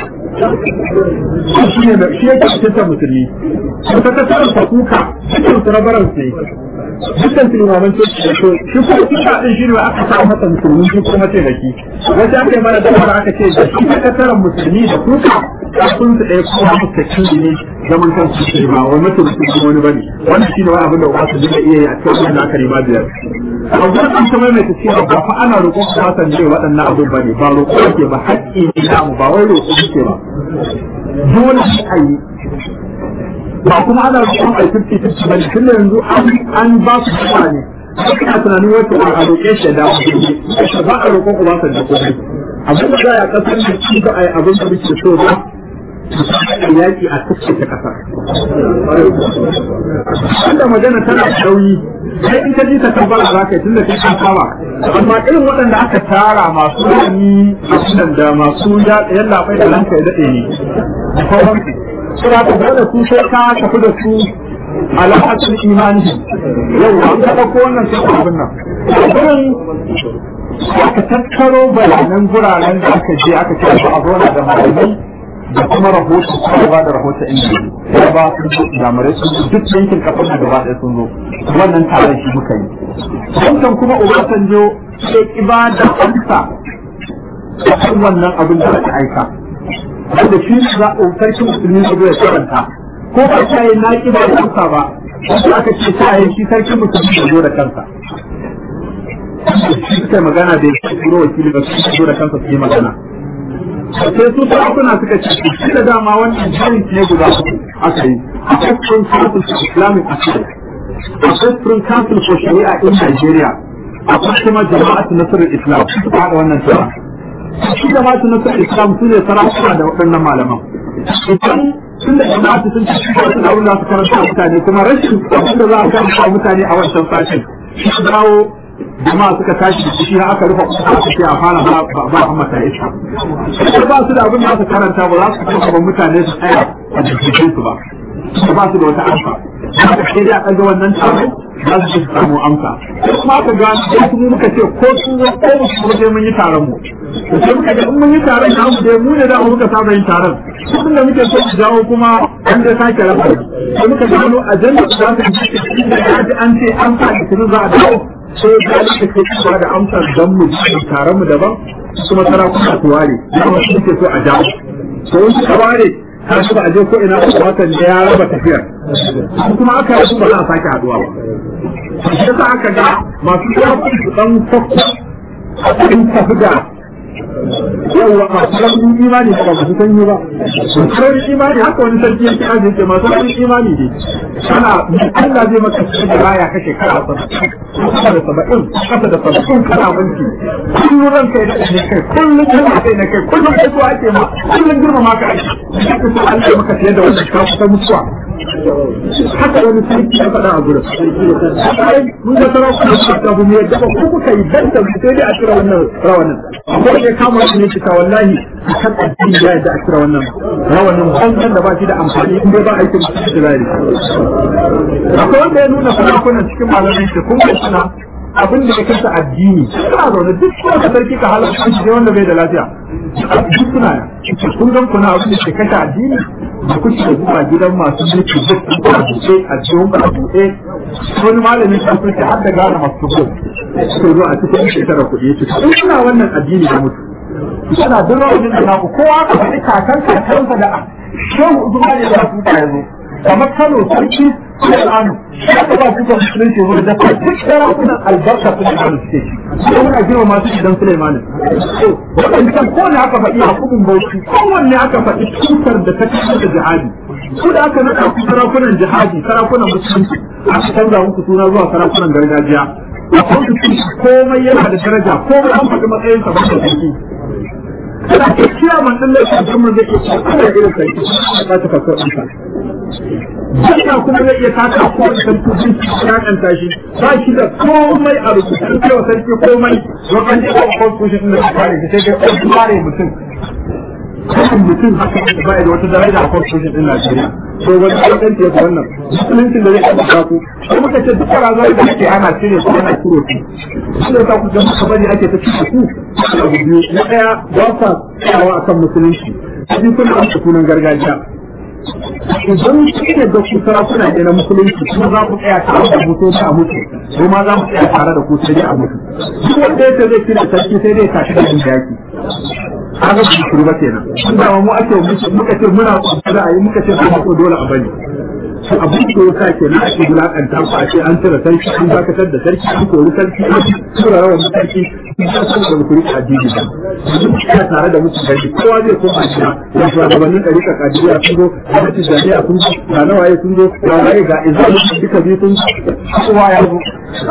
shi ne shi yake cikin musulmi ta ta samun fakuka cikin su na baran sai dukkan su limaman ce da so shi kuma kuka din shi ne aka sa masa musulmi shi kuma ce da shi wata aka yi mana dabara aka ce da shi ka tara musulmi da kuka kafin su ɗaya kuma mustakin ne zaman kan su ce ba wani mutum musulmi wani bane wannan shi ne wani abin da ba su dinga iya yi a cikin wannan aka rima biyar a gurin an ta maimaita cewa ba fa ana roƙon ku ba san waɗannan abin bane ba roƙo ake ba haƙƙi ne namu ba wai roƙo muke ba dole shi a yi ba kuma ana roƙon a fifty fifty ba tun da yanzu an ba su kuma ne ina tunanin wata a roƙe shi da ba a roƙon ku ba san da komai abin da za a kasar da shi ba a yi abin da muke so ba yaƙi a cikin ta ƙasa. Wanda magana tana sauyi, sai in ka ji ta tabbara za ka yi tun da kai kan saba. Amma irin waɗanda aka tara masu rani a da masu yallaɓai da ranka ya daɗe ne. Da sauransu. Suna ka dole su sai ka tafi da su alaƙacin imani. Yau an ka ɗauko wannan sai ka abin nan. Gurin aka tattaro bayanan guraren da aka je aka ce ba a zauna da malamai da kuma rahoto kuma ba da rahoto inda ya ba su jami'ai sun zo duk yankin kafin da gaba ɗaya sun zo wannan taron shi muka yi wancan kuma obasanjo sai ki ba da amsa a kan wannan abin da aka aika wanda shi ne za a sarki musulmi su ya karanta ko ba ta yi na ki ba da amsa ba wanda aka ce ta yi shi sarki musulmi ya zo da kansa shi suka magana da ya turo wakili ba su zo da kansa su yi magana sai su sarakuna suka ce shi da dama wannan jirin ne guda aka yi akwai Supreme Council for Islamic Affairs akwai Supreme Council for Sharia in Nigeria akwai kuma jama'atu nasarar Islam suka haɗa wannan tsara shi jama'atu nasarar Islam su ne sarakuna da waɗannan malaman idan tun da jama'atu sun ci wasu abin da su karanta mutane kuma rashin abin da za a karanta mutane a wancan sashen shi dawo jama'a suka tashi da shi aka rufe kusa aka ce a fara ba ba a mata iska sai ba su da abin da aka karanta ba za su kuma ba mutane su tsaya a jikin su ba su ba su da wata amsa haka sai dai a ɗaga wannan taron za su ci samu amsa kuma aka ga sai kuma muka ce ko su ko mu su je mun yi taron mu to sai muka ga in mun yi taron na mu dai mu ne da muka saba yin taron tun da muke so su jawo kuma an da sake rafa sai muka gano ajanda za ta yi da an ce an sa da za a dawo sai ya ga da kai da amsar dan mu taron mu daban kuma sarakuna su ware da wasu suke so a jawo to wasu ka ware ka shi ba a je ko ina ba watan da ya raba tafiyar kuma aka yi ba za a sake haduwa ba shi yasa aka ga masu sarrafa su dan fakko a cikin tafi da yawwa masu ramin imani ba masu sanyi ba masu imani haka wani sarki yake aji yake masu ramin imani ne kana Allah zai maka cikin da raya ka shekara kasa da saba'in kasa da saba'in kana mulki kullum ran kai da ne kai kullum kana kai na kai kullum kai so ake ma kullum girma maka ake haka so Allah maka fiye da wannan ka kusa mutuwa haka wani sarki ya faɗa a gurin mun ga sarakuna su ta bu yadda ba ko kuka yi dan da sai dai a kira wannan rawanin akwai da kama shi ne kita wallahi a kan addini ya yadda a kira wannan rawanin bankan da ba shi da amfani in dai ba aikin mutum da lari akwai wanda ya nuna sarakunan cikin malamai shi kun ga suna abin da ya kasa addini suna zaune duk kuma ka sarki ka halarta shi wanda bai da lafiya duk suna kun gan kuna abin da ke kashe addini da kuke da zuwa gidan masu mulki duk a buɗe a cikin a buɗe wani malami ta kuke har da gane masu kuɗi suka zo a cikin shekara kuɗi ya ce in suna wannan addini da mutu suna duk rawanin da naku kowa ka faɗi kakan kakansa da shehu zuwa ne za su ta yanzu kamar kano sarki Sulaiman ya ba su da musulunci wurin da duk sarakunan albarka Sulaiman suke sai muna girma masu idan Sulaiman wadannan ko ne aka faɗi a kubin bauchi kowanne aka faɗi cutar da ta kashe da jihadi su da aka nada ku sarakunan jihadi sarakunan musulunci aka canza muku suna zuwa sarakunan gargajiya a kwanci komai yana da daraja komai an faɗi matsayin sa ba da sarki kana ke kiyaman ɗin laifin kuma zai iya ana irin sarki ba ta fasar ɗinsa Jaka kuma zai iya taka ko da sarki jin ya kanta shi ba shi da komai a rubutu cewa sarki komai don an ji ko constitution din da kare shi sai dai an kare mutum kan mutum haka da bai da wata daraja a constitution din Najeriya to wani dan ya ga wannan musulunci da zai kafa ku sai muka ce duk razan da ake ana cire ko ana cire ku shi da ku ga muka bari ake ta cire ku abu biyu na daya ba sa tsayawa akan musulunci sai kuna amsa sunan gargajiya idan kike da ku sarakuna ne na musulunci kuma za ku tsaya tare da mutu a mutu ko ma za mu tsaya tare da ku sai dai a mutu duk wanda yake zai kira sarki sai dai tashi da yin yaki haka su shuru ba kenan inda mu ake muka ce muna kwanta a yi muka ce ba ko dole a bari su abin da ya sa ke na ake wulakanta ku a ce an cire sarki an dakatar da sarki an kori sarki an tura rawan sarki sun san da ku rika addini ba duk ya tare da mutum gari kowa zai koma gida ya shugabannin ɗarika kadiriya sun zo da mutum jami'a sun zo ga nawaye sun zo ga waye ga izalu duka biyu sun kowa ya zo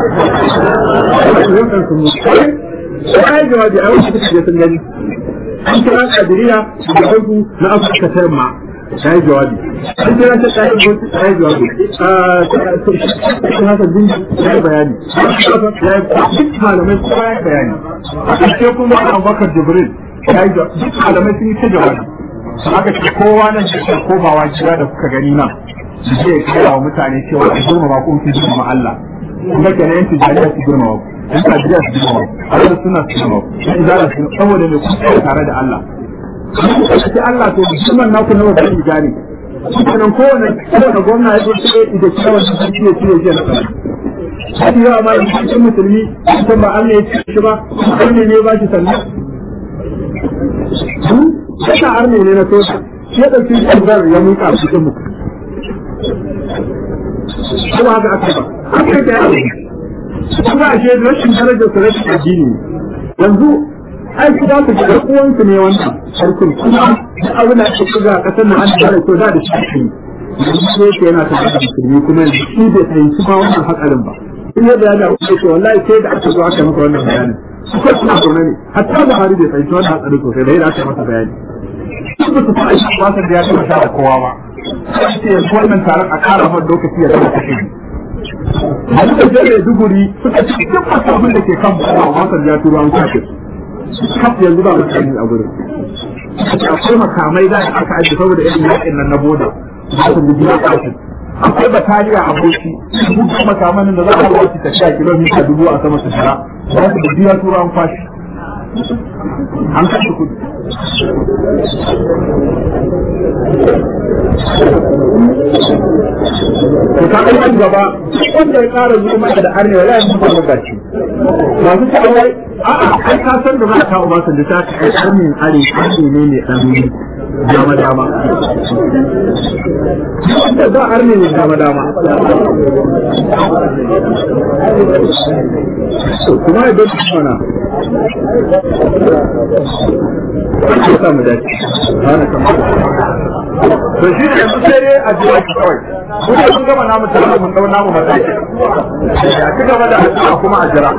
wannan sun zo sai ya jawabi a wasu kuka sun gani an kira kadiriya da hagu na afirka ta yamma ta yi jawabi an kira ta ta yi ta yi jawabi ta haka bin ta yi bayani duk malamai kowa ya bayani a ƙarshe kuma abubakar jibril ya yi duk malamai sun yi ta jawabi su aka ce kowa nan shi ke komawa gida da kuka gani nan su je ya kira wa mutane cewa a girmama ko ki girmama Allah kuma kenan yanki jariya su girmama ku yan Najeriya su girmama ku a suna su girmama ku yan izara su saboda mai kusa tare da Allah sai Allah to musamman naku na wajen ijari sannan kowane kowane gwamna ya zo sai da cewa da sarki ya cire jiya na sana sai yawa ma in cikin musulmi san ba Allah ya ci shi ba Allah ne ba shi sannan Saka arne ne na sosa, shi ya ɗauki ƙarfar ya muka a cikin mu. Kuma haka aka ba, aka yi da yawa. Kuma a shi rashin darajar su rashin addini. Yanzu ai su za su ga uwansu ne wannan sarkin kuma duk abin da ake shiga a ƙasar nan an fara ko da da shi ne yanzu yake yana ta da musulmi kuma yanzu shi bai fahimci ma wannan hatsarin ba in yadda ya da ce wallahi sai da aka zo aka maka wannan bayani su kai suna zaune ne hatta Buhari bai fahimci wannan hatsarin sosai da yadda aka masa bayani su ba su fa aiki ba da ya taɓa da kowa ba sai ce yanzu wannan taron a ƙara man lokaci ya zama kashe Wani da zai duguri suka ci duk wasu abin da ke kan bawa wasan ya turo an kashe. Kaf yanzu ba mutane a gurin. Akwai makamai da aka ajiye saboda irin yakin nan na boda. Za su gudu ya kashe. Akwai bataliya a boki. Duk makaman da za a hawa su tafiya kilomita dubu a sama su shira. Za su gudu ya turo an kwashe. An kashe kudu. to ka kai nan gaba wanda ya kara zuwa maka da arne wala mun ba gaci masu cewa a a kai ka san da za ka ba san da ta kai arne are arne ne ne dan dama dama wanda za arne ne dama dama kuma ya bai mana ya samu dace ana kamar to shi ne yanzu sai dai a jiya ki kawai kuma sun gama namu tare mun dau namu mataki ya ci gaba da addu'a kuma a jira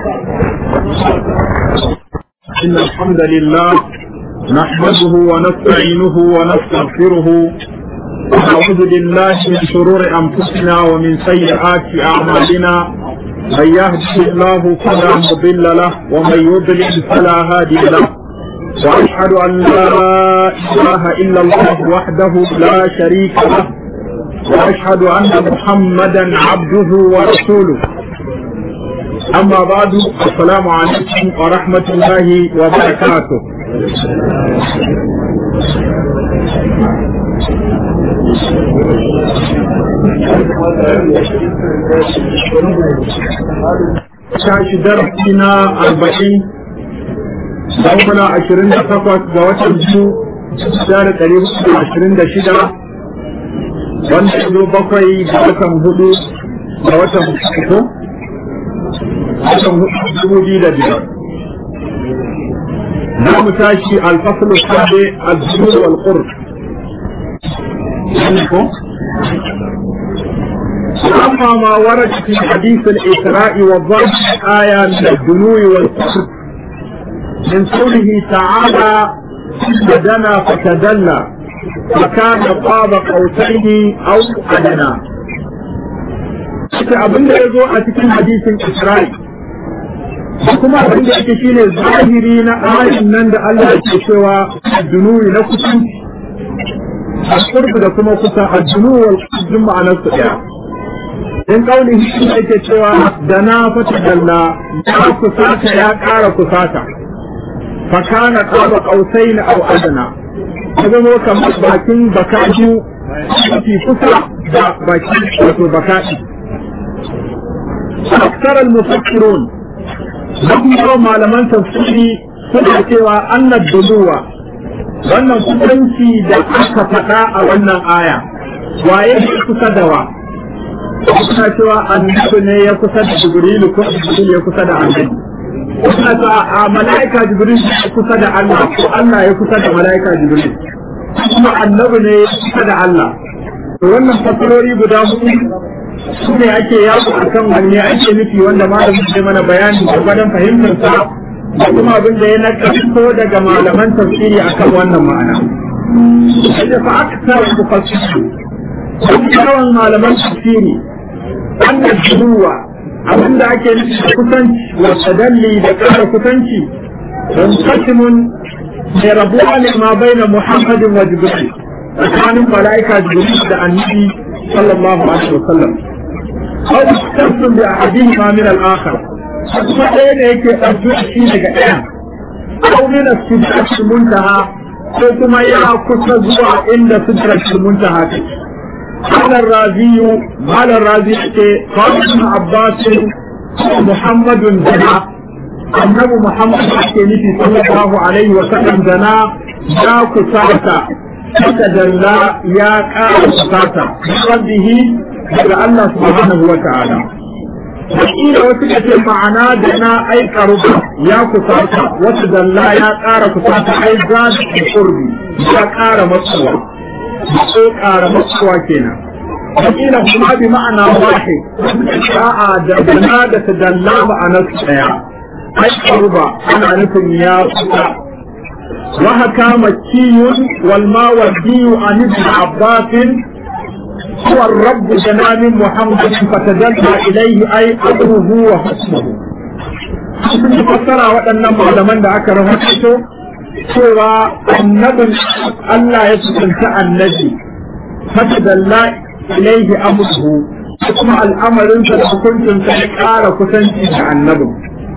إن الحمد لله نحمده ونستعينه ونستغفره ونعوذ بالله من شرور أنفسنا ومن سيئات أعمالنا من يهده الله فلا مضل له ومن يضلل فلا هادي له واشهد ان لا اله الا الله وحده لا شريك له واشهد ان محمدا عبده ورسوله اما بعد السلام عليكم ورحمه الله وبركاته Shashi darasi na arba'in Daukuna ashirin da takwas ga watan biyu da ɗari hudu ashirin da shida wanda ya zo bakwai ga watan hudu ga watan uku watan hudu dubu biyu da biyar. Za mu tashi alfaslu sabe al-zulul wal qurb. أما ما ورد في حديث الإسراء والضرب آية من الدنو والكفر من قوله تعالى فدنا فتدلى فكان قاب قوسين او ادنى abin da ya zo a cikin hadisin Isra'i kuma abin da yake shine zahiri na ayin nan da Allah ke cewa dunuwi na kusanci al da kuma kusa al-dunu wal qurb ma'anar su daya in kauli shi yake cewa da na fata dalla ya kusata ya ƙara kusata فكان قاب قوسين او ادنى هذا هو كما باكين بكاجو في فسرة باكين wato baka'i أكثر المفكرون لهم يرى malaman tafsiri suna cewa annad duluwa wannan kusanci da aka faɗa a wannan aya waye ya kusa da wa suna cewa annabi ne ya kusa da jibrilu ko jibrilu ya kusa da annabi suna ta a mala'ika jibril ya kusa da Allah ko Allah ya kusa da mala'ika jibril kuma annabi ne ya kusa da Allah to wannan fasarori guda hudu su ne ake yawo a kan wanne ake nufi wanda malamin zai mana bayani da gwadon fahimtar sa da kuma abin da ya nakalto daga malaman tafsiri akan wannan ma'ana sai fa aksar mufassiri yawan malaman tafsiri annal duwa abin da ake nufi da kusanci wa tadalli da ƙara kusanci don kasimun mai rabuwa ne ma bai na muhammadin wa jibril tsakanin mala'ika jibril da annabi sallallahu alaihi wa sallam aw tasdum bi ahadihi ma min al-akhar kuma ɗaya ne yake ɗauki shi daga ɗaya aw min as-sidratil muntaha ko kuma ya kusa zuwa inda sidratil muntaha take قال الرازي قال الرازي قال ابن عباس محمد زنا النبي محمد حكيمتي صلى الله عليه وسلم زنا يا كساتا فتدلى يا كار كساتا بربه daga Allah subhanahu wa ta'ala. Wakila wasu ka ce ma'ana da na ai karuba ya kusata, wasu dalla ya ƙara kusata ai za da kurbi ya ƙara matsuwa. ko ƙara matsuwa kenan wakila kuma bi ma'ana wahi sa'a da bana da ta dalla ma'anar ɗaya ai karuba ana nufin ya kusa wa haka makiyun wal mawardiyu an ibn abbas هو الرب جنان محمد فتدلى إليه أي أمره وحسنه sun fassara waɗannan malaman da aka rahoto cewa annabin Allah ya kusanta annabi fatadalla ilaihi amruhu kuma al'amarinsa da hukuncinsa ya ƙara kusanci da annabin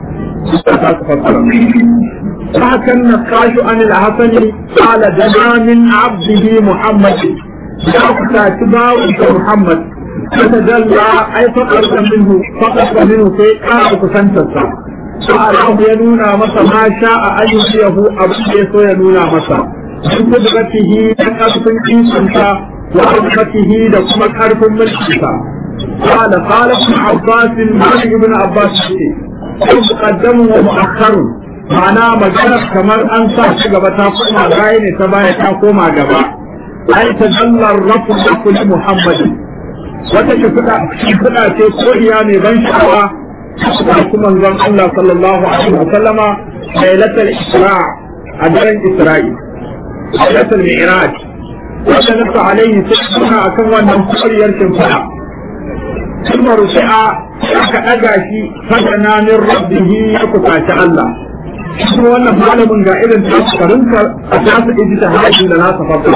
فكان النقاش عن الحسن قال دنا من عبده محمد يا تباع محمد فتدلى اي فقط منه فقط منه في قال كسنتسا سأله ينونا مسا ما شاء أن يجيه أبو يسو ينونا مسا من قدرته لقد إنسانتا وعظمته لكم كارف ملكتا قال قال ابن عباس مالك ابن عباس مقدم ومؤخر ma'ana magana kamar an sa shi gaba ta koma baya ne ta baya ta koma gaba ai ta dallar rafu da kulli muhammadin wata shimfiɗa ce koriya mai ban sha'awa da kuma zan Allah sallallahu alaihi wa sallama lailatul isra a daren isra'i lailatul mi'raj wata nasa alaihi suna akan wannan koriyar shimfiɗa kuma rufi'a aka ɗaga shi fadana min rabbihi ya kusaci Allah kuma wannan malamin ga irin tasirinka a tasu iji ta hajji da nasa farko.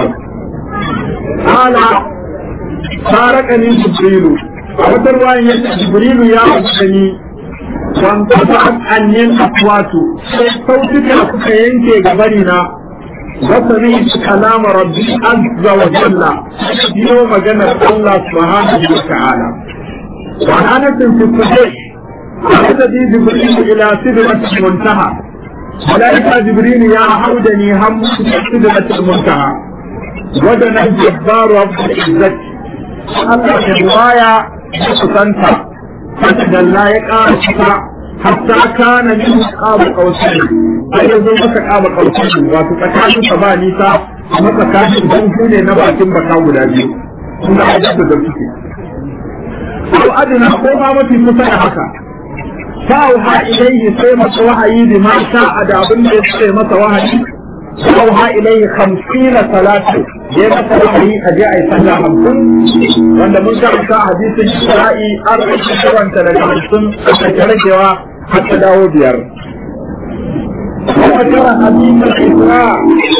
Ala farakani Jibrilu, a wata ruwayan yadda Jibrilu ya gani wan kasa annin akwatu sai sautuka suka yanke gabari na wasari kalama rabbi azza wa jalla biyo maganar Allah subhanahu wa ta'ala. Wa anatin fi sahih عددي جبريل إلى سدرة المنتهى ملائكة جبريل يا عودني هم سدرة المنتهى ودنا الجبار رب العزة الله الرواية سنتا فتدلى يقال حتى كان من قاب قوسين أي يزول مكا قاب قوسين واتو تكاشي سبا نيسا مكا كاشي بنجوني نباتين بكاو لابيو سنة عجب دلتكي أو أدنى قوما متي مسا haka فأوحى إليه سيمة وحي بما شاء دابن سيمة وحي فأوحى إليه خمسين صلاة يمة وحي أجاء صلى خمسين وأن من كان حديث الشرائي أربع شهور تلك خمسين أتكرجوا حتى داود ير وذكر حديث الإسراء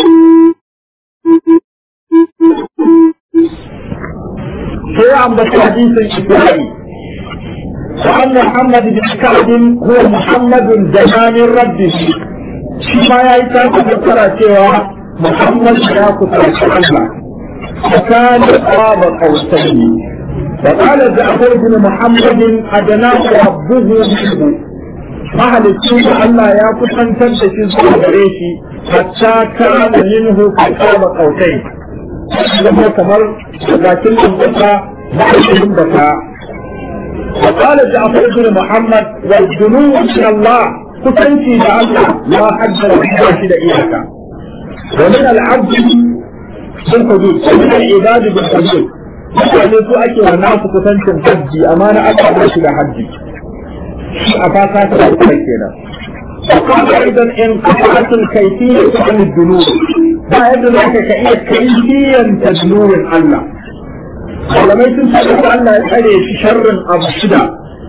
sai ambata hadisin Ibrahim وأن محمد بن كعب هو محمد زمان ربه ما يأتي تذكر سوى محمد يا كتر الله فكان قاب قوسين وقال جعفر بن محمد أدناه ربه منه أهل السنة الله يا كتر تنتشي زوجريشي حتى كان منه قاب قوسين لما كمر لكن البقى بعد البقى وقال جعفر بن محمد والجنوب من الله كسنتي لله لا حد لحد إياك ومن العبد بالحدود ومن العباد بالحدود mutane su ake wa nasu kusancin hajji amma na aka ba shi da hajji a fata ta da kuma kenan وقال ايضا ان قطعت الكيفيه عن الذنوب ba yadda za ka iya kaifiyan tadnurin Allah malamai sun ce da Allah ya tsare shi sharrin abu shida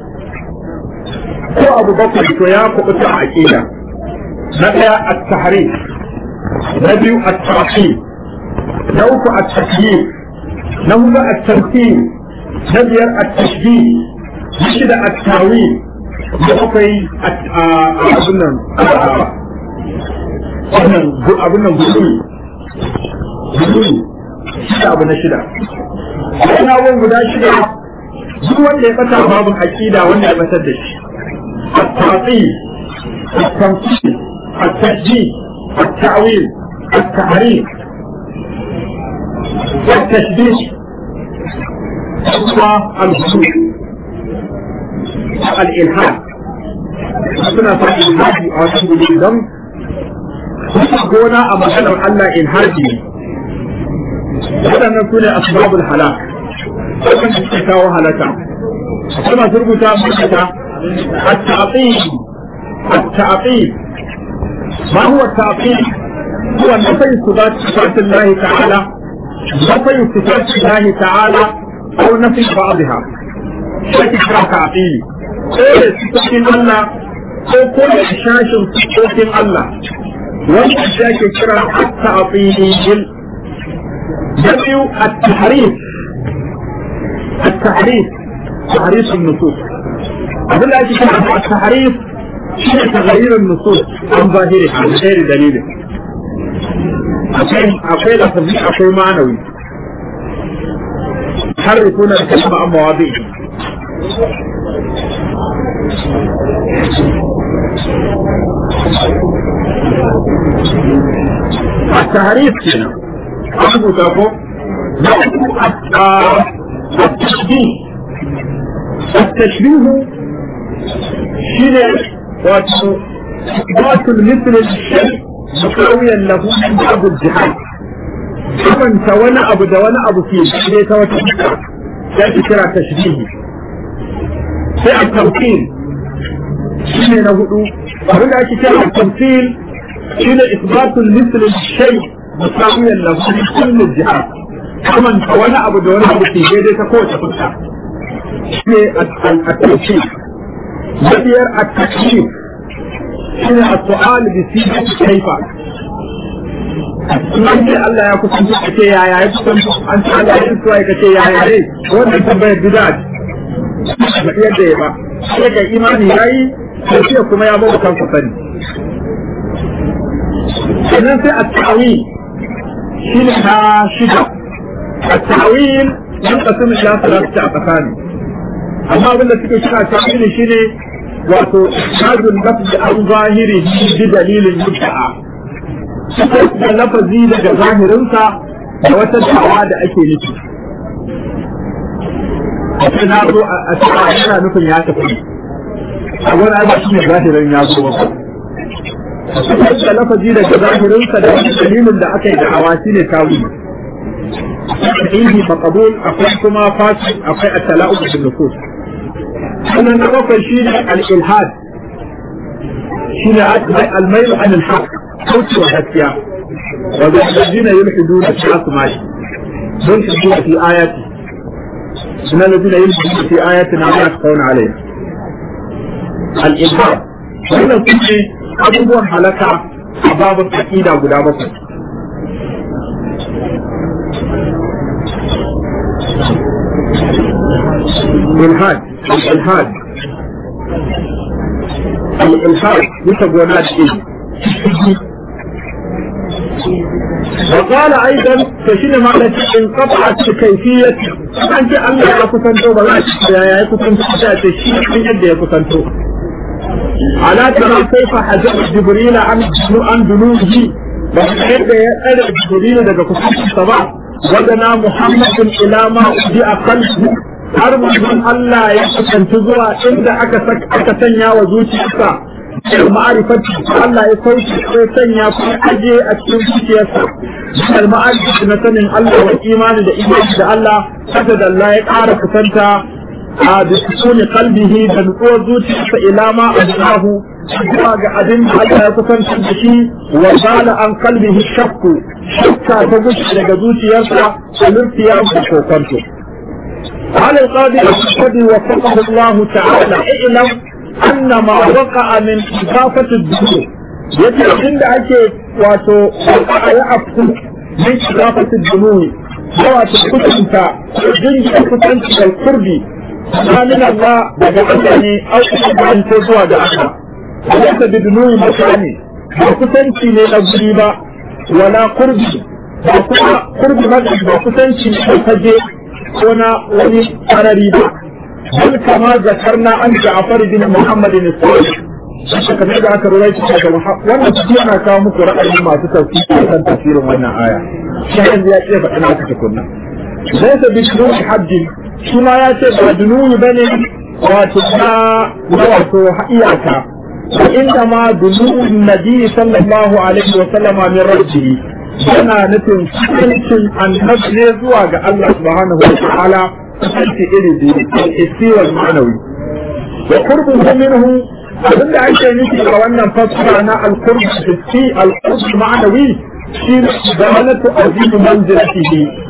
ko abu bakwai to ya kubuta a aqida na daya at-tahrif na biyu at-ta'qib na uku at-takyif na huɗu at-tamthil na biyar at-tashbih na shida at-tawil da bakwai abin nan wannan abin nan gudumi gudumi shida abu na shida wani abubuwan guda shida duk wanda ya bata babin aƙida wanda ya batar da shi التعطيل التمثيل التشجيع التعويل التحريف التشبيه الهدوء الإلحاد suna sa ilhaji a wasu gudu don kusa gona a maganar Allah ilhaji ne waɗannan su ne asbabul halak waɗanda suke kawo halaka akwai masu rubuta mutata التعطيل التعطيل ما هو التعطيل هو نفي صفات صفات الله تعالى نفي صفات الله تعالى أو نفي بعضها شكل تعطيلي كل سكين الله ko kuma shashin sukkokin Allah wanda ya ke kira at-ta'til da biyu at-tahrif at-tahrif tahrif an-nusus abin da ake kira at-tahrif shi ne taghayyur an-nusus an zahiri a ghairi dalilin akwai akwai lafazi akwai ma'anawi harifuna al-kalima an mawadi'i التعريف هنا أبو تابو التشبيه التشبيه شنو واتو إثبات المثل الشيء مساويا له من بعض الجهات كمن توانا أبو دوانا أبو فيه شيء توا تشبيه يأتي كرا تشبيه في التمثيل شنو نقول abin da ake kira tamthil shine isbatul misl shay musawiyan lahu fi kulli jihad kaman wani abu da wani abu ke daidai ta kowace fuska shine at-tamthil biyar at-taklif shine as-su'al bi sifati kayfa Sunan ce Allah ya kusanci ka ce yaya ya kusanci an ce Allah ya kusanci ka ce yaya ne wannan tambayar bid'a ba yadda ya ba sai ga imani yayi tafiya kuma ya bawa kansa sani sannan sai a ta'awil shi ne ta shida a ta'awil yan kasu ila salatu a tsakani amma abinda suke kira ta'awil shi ne wato shazun lafzi an zahiri bi dalilin muta'a da lafazi daga zahirinsa da wata da'awa da ake nufi a na zo a cikin yana nufin ya tafi a wani abu shi ne zahirin ya zo ba da lafazi daga zahirinsa da wani dalilin da aka yi da hawa shi ne tawi sahihi maqbul akwai kuma fasid akwai at-tala'ub bil nufus sannan na bakwai shi ne al-ilhad shi ne al-mayl an al-haq kauce wa gaskiya wa zalladina yulhiduna fi asma'i don su fi ayati sunan alladina yulhiduna fi ayatina ma yakhawna alayha al'ilham wannan su ne abubuwan halaka a babin aƙida guda bakwai ilhad ilhad al-ilhad bisa gona da iri وقال ايضا فشين معنى انقطعت كيفية انت الله يا كسنتو بلا يا كسنتو تشي من يد يا كسنتو على ترى كيف حجب جبريل عن عن دنوه بحيث يسأل جبريل daga kusancinsa ba wadana muhammadin ila ma uji a kalbu har manzon Allah ya kusanci zuwa inda aka aka sanya wa zuciyarsa ma'arifati Allah ya sauki sai sanya kuma aje a cikin zuciyarsa al ma'arifati na sanin Allah wa imani da imani da Allah haka da Allah ya ƙara kusanta a bisukuni kalbihi da nutsuwar zuciyarsa ila ma ajahu zuwa ga abin da Allah ya kusanta da shi wa zala an kalbihi shakku shakka ta gushi daga zuciyarsa a lurfiya da kokonto قال القاضي الشهدي وفقه الله تعالى اعلم أن ما وقع من إضافة الدخول يجي عند أكي واتو وقع يأفو من إضافة الدنوي واتو كتنك جنج كتنك القرب من الله بجعلني أو أن تزوى دعنا وليس بدنوي مكاني وكتنك لنبريبا ولا قربي وكما قرب مدعي وكتنك لنبريبا ونا ولي قرريبا بل كما ذكرنا عن جعفر بن محمد الصالح kamar da aka rura shi daga wannan su yana kawo muku ra'ayi masu tafsiri kan tafsirin wannan aya shi yanzu ya ce faɗin haka tukunna zai ta bi dununi haddin shi ma ya ce ba dununi bane wato na na wato iyaka inda ma dununi nabi sallallahu alaihi wa sallama min rabbihi yana nufin kusancin annabi ne zuwa ga Allah subhanahu wa ta'ala kusanci iri biyu al-hissi wal ma'nawi wa qurbuhu minhu abin da ake nufi ga wannan fassara na al-qurb hissi al-qurb ma'nawi shi ne zamanatu azim manzilatihi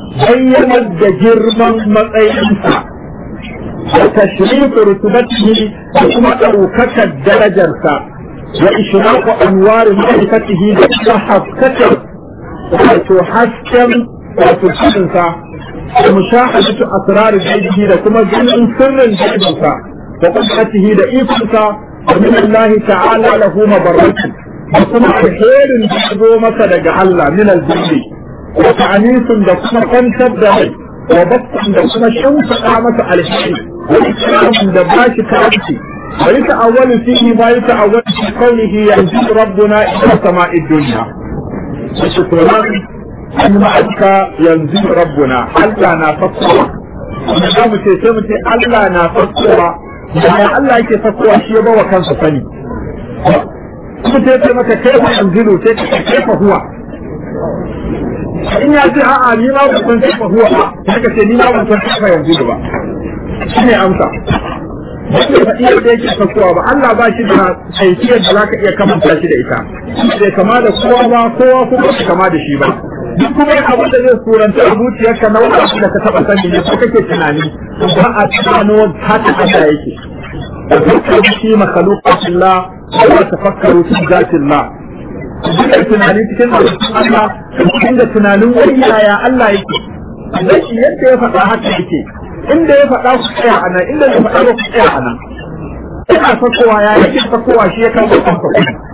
bayyanar da girman matsayinsa da tashrifu rutubatihi da kuma ɗaukakar darajarsa wa ishraqu anwar ma'rifatihi da kuma haskakar wato hasken wato cikinsa da mushahadatu asrar gaibihi da kuma ganin sirrin gaibinsa da qudratihi da ikonsa wa min Allah ta'ala lahu mabarratu da kuma alherin da zo masa daga Allah min al-zilli wa ta'anisun da kuma kwantar da mai wa bakkan da kuma shimfiɗa masa alheri wa ikramin da bashi karanci wa yata'awwalu fihi ma yata'awwalu fi qawlihi yanzu rabbuna ila sama'id dunya shukran an ma'aka yanzu rabbuna Allah na fakkowa kuma za mu ce sai mu ce Allah na fakkowa yaya Allah yake fakkowa shi ya bawa kansa sani kuma sai ce maka kai fa yanzu sai ka kai fa huwa in ya ce a'a ni ma ban san kai fa huwa ba sai ka ce ni ma ban san kai fa yanzu ba shine amsa wanda ba iya da yake fakkowa ba Allah ba shi da haifiyar da zaka iya kamanta shi da ita bai kama da kowa ba kowa kuma bai kama da shi ba duk kuma yin abin da zai suranta a zuciyarka na wani abu da ka taɓa sani ne ko kake tunani ba a tunano haka Allah yake tafakkaru fi makhluqatillah wa tafakkaru fi zatillah duk tunani cikin Allah cikin da tunanin wani yaya Allah yake Allah shi yadda ya faɗa haka yake inda ya faɗa ku tsaya a nan inda ya faɗa ku tsaya a nan ina fakowa ya yake fakowa shi ya kawo kansa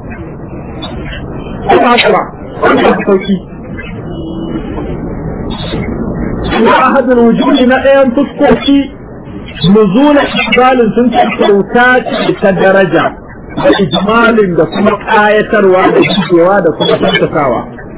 kuma haka ba wannan sauki وأحد الوجود نأيان تسكوكي نزول إقبال سنت الكوكات كدرجة وإجمال دا كما آية رواد جيوا دا كما تنتساوا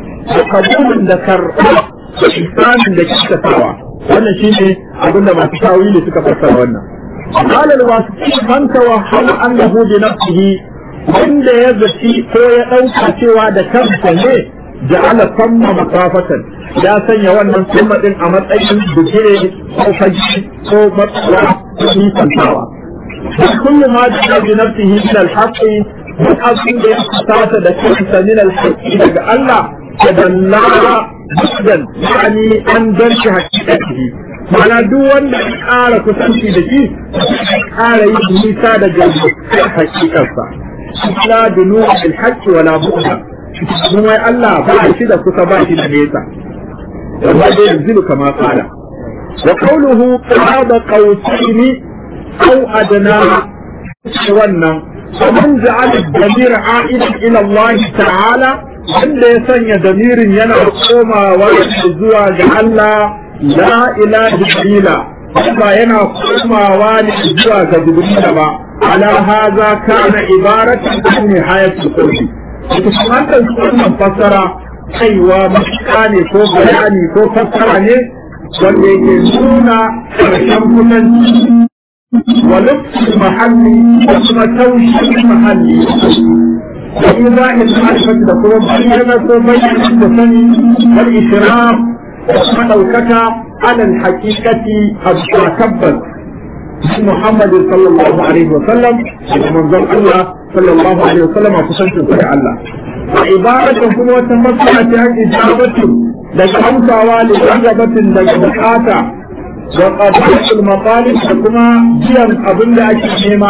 وقبول دا كرأة وإحسان دا كتساوا وانا شيني أقول ما تساوي لي سكا وانا قال الواسطي من توهم أنه بنفسه wanda ya zaci ko ya ɗauka cewa da kansa ne ja'ala samma makafatan ya sanya wannan samma din a matsayin bukire ko faji ko matsawa ko nisantawa kullu ma da bi nafsihi min al-haqqi duk abin da ya kusata da kansa min al-haqqi daga Allah ya dalla budan yani an danci hakikatihi mana duk wanda ya ƙara kusanci da shi ƙara yi nisa daga hakikarsa la dunu bil-haqqi wala bu'da kuma Allah ba shi da kusa ba shi da nesa wanda dai yanzu kama kala wa qawluhu qada qawsayn aw adna wannan ومن جعل الضمير عائدا الى الله تعالى wanda ya sanya damirin yana komawa zuwa ga Allah la ilaha illa ba yana komawa ne zuwa ga jibrila ba ala hadha kana ibaratan an nihayatul qurbi ita wannan wannan fassara kaiwa matuƙa ne ko bayani ko fassara ne wanda yake nuna ƙarshen kudanci wa lufin mahalli da kuma taushin mahalli da ibrahim ma'arifat da kuma bayyana ko bayyana da sani wal ishraf da kuma ɗaukaka alal haƙiƙati a tabbas محمد صلى الله عليه وسلم ومن الله صلى الله عليه وسلم kusancin da Allah وعبارة kuma wata matsala ta ijabatu daga amsawa da ijabatin daga bukata wa qadatul maqalib da kuma biyan abin da ake nema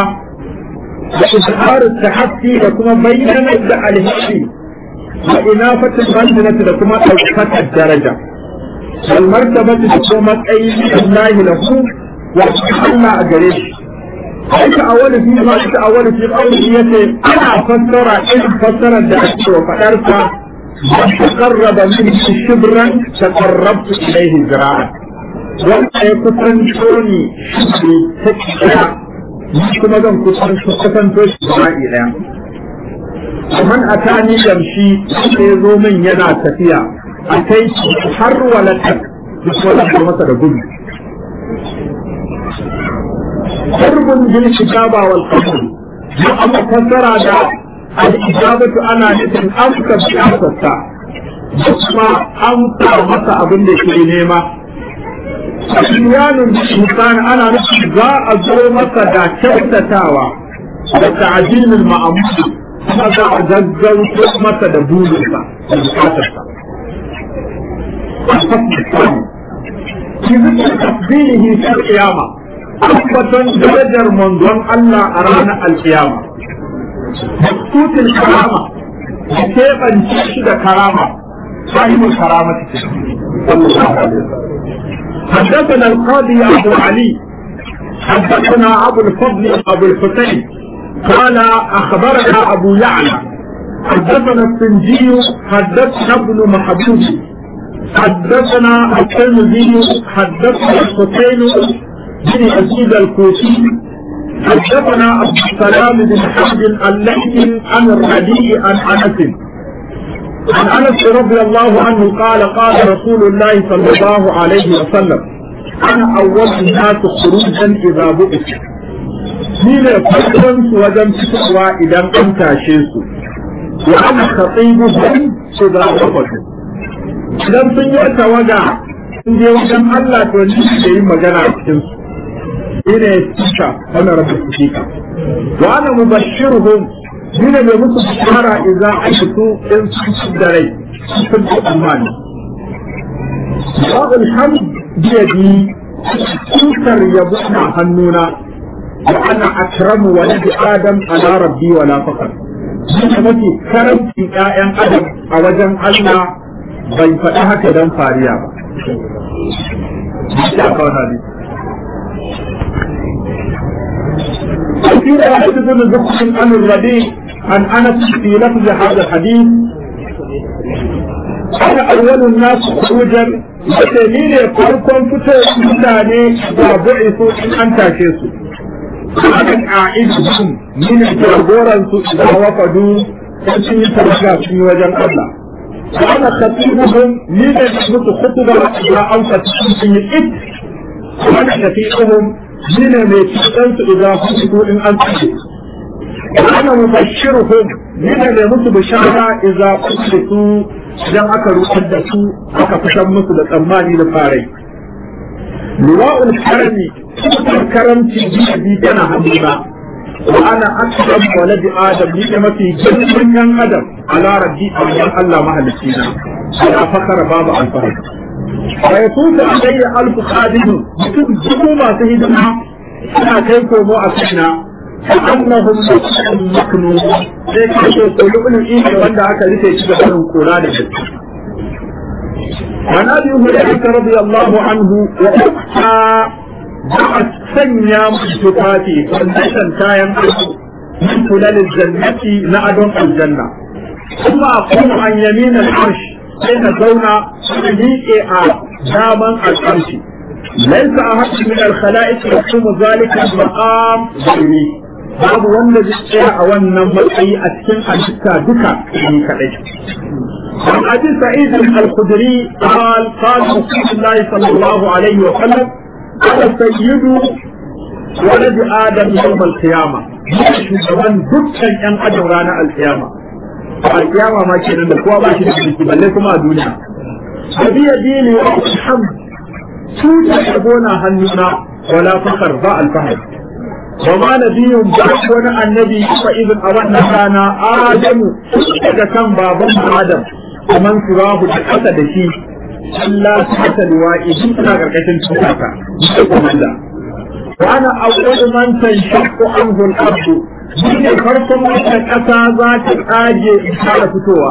da izharu tahaffi da kuma bayyana da alheri wa inafatul manzilati da kuma ɗaukakar daraja wal martabati da kuma matsayi Allah lahu وحنا أجريش أنت أول في ما أنت أول في قوله أنا فسر إن فسر الدعاء وفأرت تقرب منه شبرا تقربت إليه ذراعا وأنت يكتن شوني شبري تكتنا كما ذن كتن كتن توش ذراعي لهم ومن أتاني يمشي يزو من ينا تفيا أتيت حر ولتك بس ولا مثل قلت قرب بالكتابة والقبول أما فسر هذا الإجابة أنا نتن أمسك بأسسا kuma amsa masa abin da ke nema Asiyanin Sultan ana nufin za a zo masa da kyautatawa da ta'ajinin ma'amudu kuma za a gaggauto masa da burinsa da bukatarsa. في ذكر تفضيله في القيامة أثبت درجة منظم الله أرانا القيامة مخطوط الكرامة كيف تشد كرامة صاحب الكرامة صلى الله عليه وسلم حدثنا القاضي أبو علي حدثنا أبو الفضل أبو الحسين قال أخبرنا أبو يعلى حدثنا السنجي حدثنا ابن محبوب حدثنا الترمذي حدثنا الحسين بن أزيد الكوفي حدثنا عبد السلام بن حمد الليثي عن الربيع عن أنس عن أنس رضي الله عنه قال قال رسول الله صلى الله عليه وسلم أنا أول الناس خروجا إذا بؤس ni ne farkon su wajen fitowa idan an tashe su wa ana khatibu hum su da wafatu idan sun yi tawaga sun je wajen Allah to ni ke yi magana a cikin su ni ne tsaka wannan rabu tsika wa ana mubashshiruhum ni ne mai musu bishara idan an fito in sun ci da rai sun ci amani Ba'ul hamd biyadi tutar yabo na hannuna وأنا أكرم ولد آدم على ربي ولا فقر Duka mafi karamci ‘ya'yan Adam a wajen Allah bai faɗi haka don fariya ba. أكيد أحد بن ذكر عن الربيع عن أنس في لفظ هذا الحديث أنا أول الناس خروجا وتميل فرقا فتو متاني وبعثوا إن أنت شيسو akan a'idhum min jagoran su idan wafadu sun sun yi tabbata sun yi wajen Allah ana khatibuhum ni da musu khutba idan an fata sun yi it ana khatibuhum ni ne mai cikin su idan hudu in an tsaye ana mubashiruhum ni ne mai musu bishara idan kudu idan aka rutar da su aka fitar musu da tsammani da farai liwa'ul karami karamci biyu tana hannuna wa ana akram waladi adam ni da mafi girman yan adam ala rabbi a wajen Allah mahalicci na ala fakara babu alfahari wa yakutu alayya alfu khadimu mutum dubu masu hidima suna kai komo a kaina annahum maknun sai ka ce kulubun ne wanda aka rufe shi da barin kora da gaske عن ابي هريره رضي الله عنه واختها بعد سنيا مجتفاتي فلنشن كاين من خلال الجنة نعدم الجنة ثم أقوم عن يمين العرش حين زونا ميكي داما العرش ليس أحد من الخلائق يقوم ذلك المقام غيري babu wanda zai tsaya a wannan matsayi a cikin halitta duka ni kadai عن ابي سعيد الخدري قال قال رسول الله صلى الله عليه وسلم انا سيد ولد ادم يوم القيامه shugaban dukkan yan adam ranar alkiyama a kiyama ma kenan da kowa ba shi da mulki balle kuma a duniya abi yadini wa alhamd tuta yabona hannuna wala fakar ba alfahar وما نبي بعد wani annabi fa idan a wannan rana adamu daga kan baban adam kaman surahu da kasa da shi Allah ta ta liwa'i duk suna karkashin tsaka da komanda wa ana awwal man tanshaqqu anhu al-ardu shine farkon wata kasa za ta tsage in fara fitowa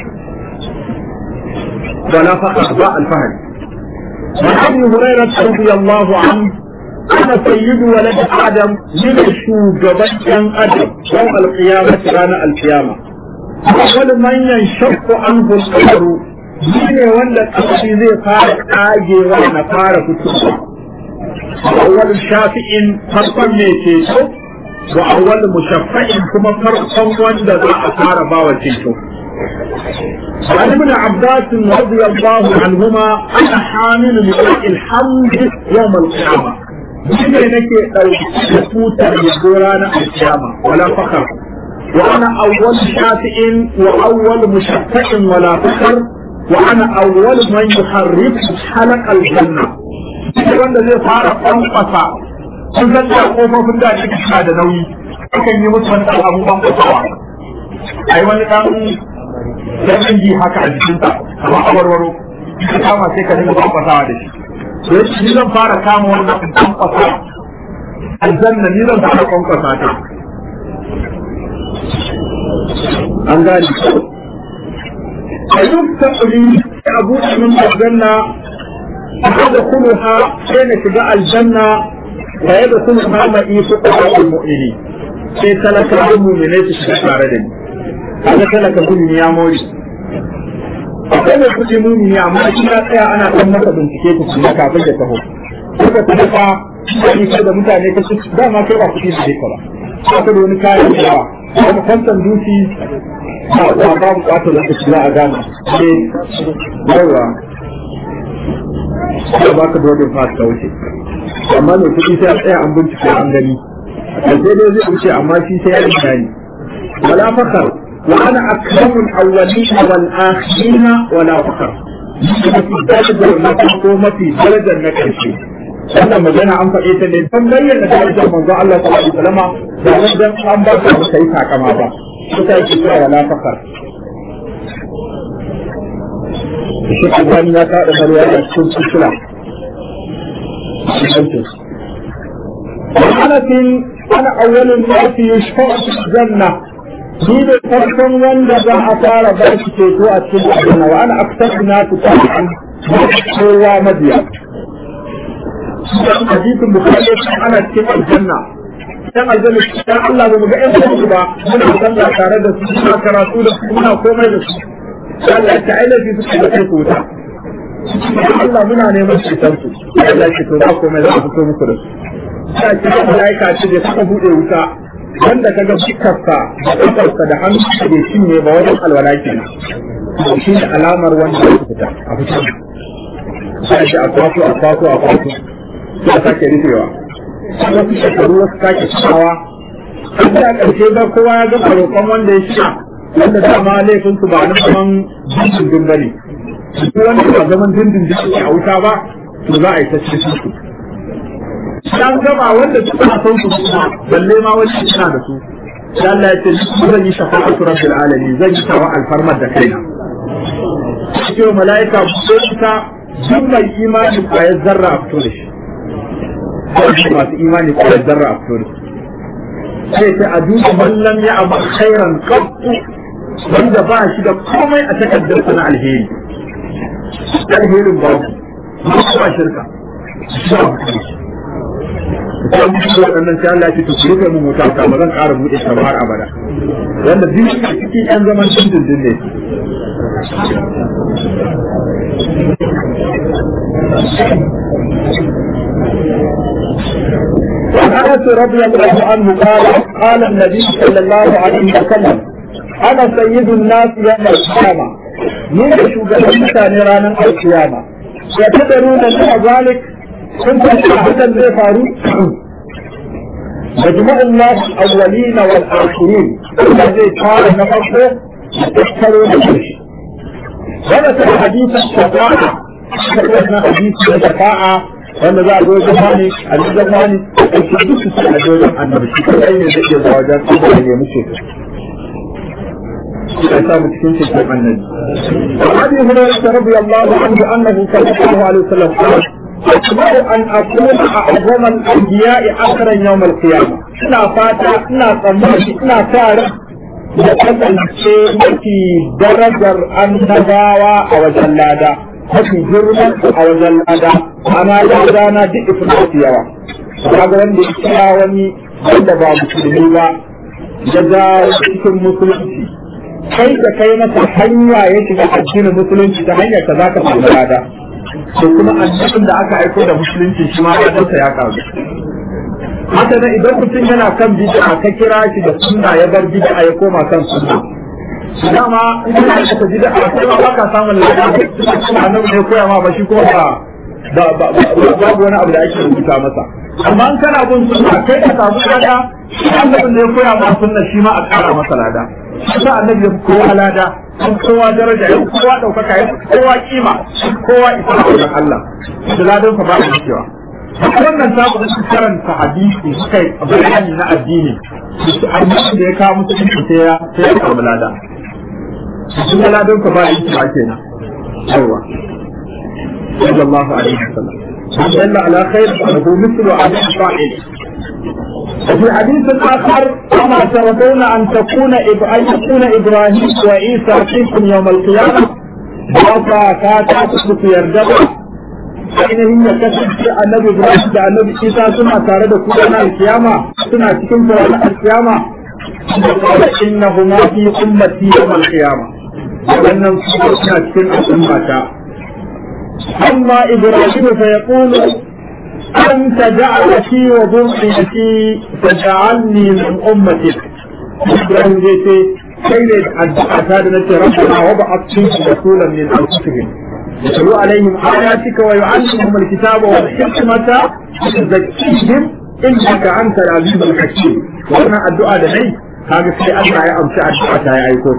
wala faqa ba al-fahd وعن هريرة رضي الله عنه أنا سيد ولد آدم من شوغبان آدم يوم القيامة رانا القيامة أول من ينشق عنه القبر shine wanda kashi zai fara kagewa na fara fitowa awwal shafi'in farkon mai ceto wa awwal mushaffa'in kuma farkon wanda za a fara bawa ceto عن ابن عباس رضي الله عنهما انا حامل لواء الحمد يوم القيامه shine nake ɗauki da tutar yabo ranar alkiyama wala fakar wa ana awwal shafi'in wa awwal mushaffa'in wala fakar wa ana awwal man yuharriku halaq aljanna shi wanda zai fara kwankwasa sun san da kofofin da ake suna da nauyi akan yi musu wani abu ban kwasawa ai wani dan dan ji haka a jikinsa kamar awarwaro ka kama sai ka dinga kwankwasawa da shi to yace ni zan fara kama wannan kwankwasa aljanna ni zan fara kwankwasa ta an gani ayyuk ta'uli abu min aljanna adkhuluha sai na shiga aljanna fa yadkhuluha ma'i fuqara al-mu'minin sai talaka mu'minai su shiga tare da ni kaga talaka mu'mini ya mori akwai mai kuɗi mumini amma shi ya tsaya ana kan masa bincike ku kuma kafin ya taho suka kuma fa shi da mutane ka su dama kai ba kuɗi da ka ba ba ka da wani kayan da ba kuma kwantan duki ba ba ba bukatar lokaci za a gane ne yawa ba ba ka dole fa ka wuce amma mai kuɗi sai a tsaya an bincike an gani sai dai zai wuce amma shi sai ya yi bayani wala fakar وأنا أكرم الأولين والآخرين ولا فخر في درجة المقومة في درجة النكشي wannan magana an faɗe ta ne san bayyana darajar manzo Allah sallallahu alaihi wasallam da wajen an ba ta ba sai takama ba kuka yake cewa wala fakar shi kan ya ka da mariya da cikin cikila ana tin ana awwalun nasi yushfa'u fil janna ni da farkon wanda za a fara ba shi ceto a cikin aljanna wa ana aktar na su ta'an kowa mabiya hadisin bukhari ana cikin aljanna dan aljanna dan Allah ba mu ga ƴan su ba muna sallah tare da su muna karatu da su muna komai da su Allah ta aila fi su da kai wuta Allah muna neman ceton su Allah ya to ba komai za a fito muku da su sai ce malaika ce da suka bude wuta wanda ka ga fuskarsa da ƙafarsa da hannu da bai cinye ba wajen alwala kenan shi ne alamar wanda ya fita a fita sai shi a kwato a kwato a kwato ya sake rufewa wasu shekaru wasu sake cikawa an da ƙarshe ba kowa ya gama roƙon wanda ya shiga wanda dama laifin su ba na zaman dindindin ba ne su wanda ba zaman dindindin a wuta ba to za a yi ta cikin su dan gaba wanda suna son su kuma balle ma wani suna da su sai Allah ya ce ni zan yi shafa'atu rabbil alamin zan yi tawa alfarmar da kaina cikin mala'ika ko ta duk mai imani kwayar zarra a fito da shi ko masu imani kwayar zarra a fito da shi sai ta a duba mallam ya abu khairan qattu wanda ba shi da komai a takardar na alheri alherin ba ba shirka sai mu ci waɗannan sai Allah ya ce to ku rufe mu mota ta ba zan ƙara buɗe ta har abada wanda duk a cikin ɗan zaman dindindin ne وعن انس رضي الله عنه قال قال النبي صلى الله عليه وسلم انا سيد الناس يوم القيامه من شوغبان رانا القيامه يتدرون من ذلك kun san hakan zai faru majma Allah awwalina wal akhirin da zai fara na farko da tattaro da shi wanda ta hadisa shafa'a wannan hadisi da shafa'a wanda za a zo zamani a ji zamani da su duk su a wajen annabi shi kai ne zai iya zuwa wajen su da ya muce ya samu cikin cikin annabi. Abi Hurairah radiyallahu anhu annahu sallallahu alaihi wasallam أكبر أن أكون أعظم الأنبياء آخرا يوم القيامة إنا فاتا إنا صمت إنا فارق kasance mafi darajar annabawa a wajen lada mafi girman a wajen lada ana lada na duk ifin yawa kaga wanda ya kira wani wanda ba musulmi ba ya ga cikin musulunci kai da kai masa hanya ya shiga addinin musulunci ta hanyar ka za ka samu lada da kuma annabin da aka aiko da musulunci shi ma ladansa ya karu haka nan idan mutum yana kan bid'a ka kira shi da sunna ya bar bid'a ya koma kan sunna dama in kana da bid'a sai ba ka samun ladan annabi ne koya ma ba shi ko ba babu wani abu da ake rubuta masa amma in kana bin sunna kai ka samu lada annabin ne koya ma sunna shi ma a kara masa lada shi annabi ya kowa lada an kowa daraja ya kowa daukaka ya kowa kima kowa isa da Allah da ladan sa ba a cewa wannan ta ku karanta hadisi suka yi bayani na addini su annabi da ya kawo musu sai ya sai ya kawo lada su ladan sa ba a cewa kenan yawa sallallahu alaihi wasallam دل على خير فله مثل عدد فاعل وفي حديث آخر أما ترضون أن تكون أن يكون إبراهيم وعيسى فيكم يوم القيامة وفا كاتب في يردد ainihin ya kasance annabi Ibrahim da annabi Isa suna tare da kuma na alkiyama suna cikin tsoron alkiyama da kawai innahuma fi ummati yawm alkiyama wannan suna cikin al'ummata amma Ibrahim fa yaqulu أنت جعلتي وذريتي فجعلني من أمتك إبراهيم جيتي كيف أدعى هذا ربنا وضعت فيك رسولا من أنفسهم يتلو عليهم آياتك ويعلمهم الكتاب والحكمة ويزكيهم إنك أنت العزيز الحكيم وأنا الدعاء لدي هذا في أدعى يا أمشي الدعاء يا أيكوك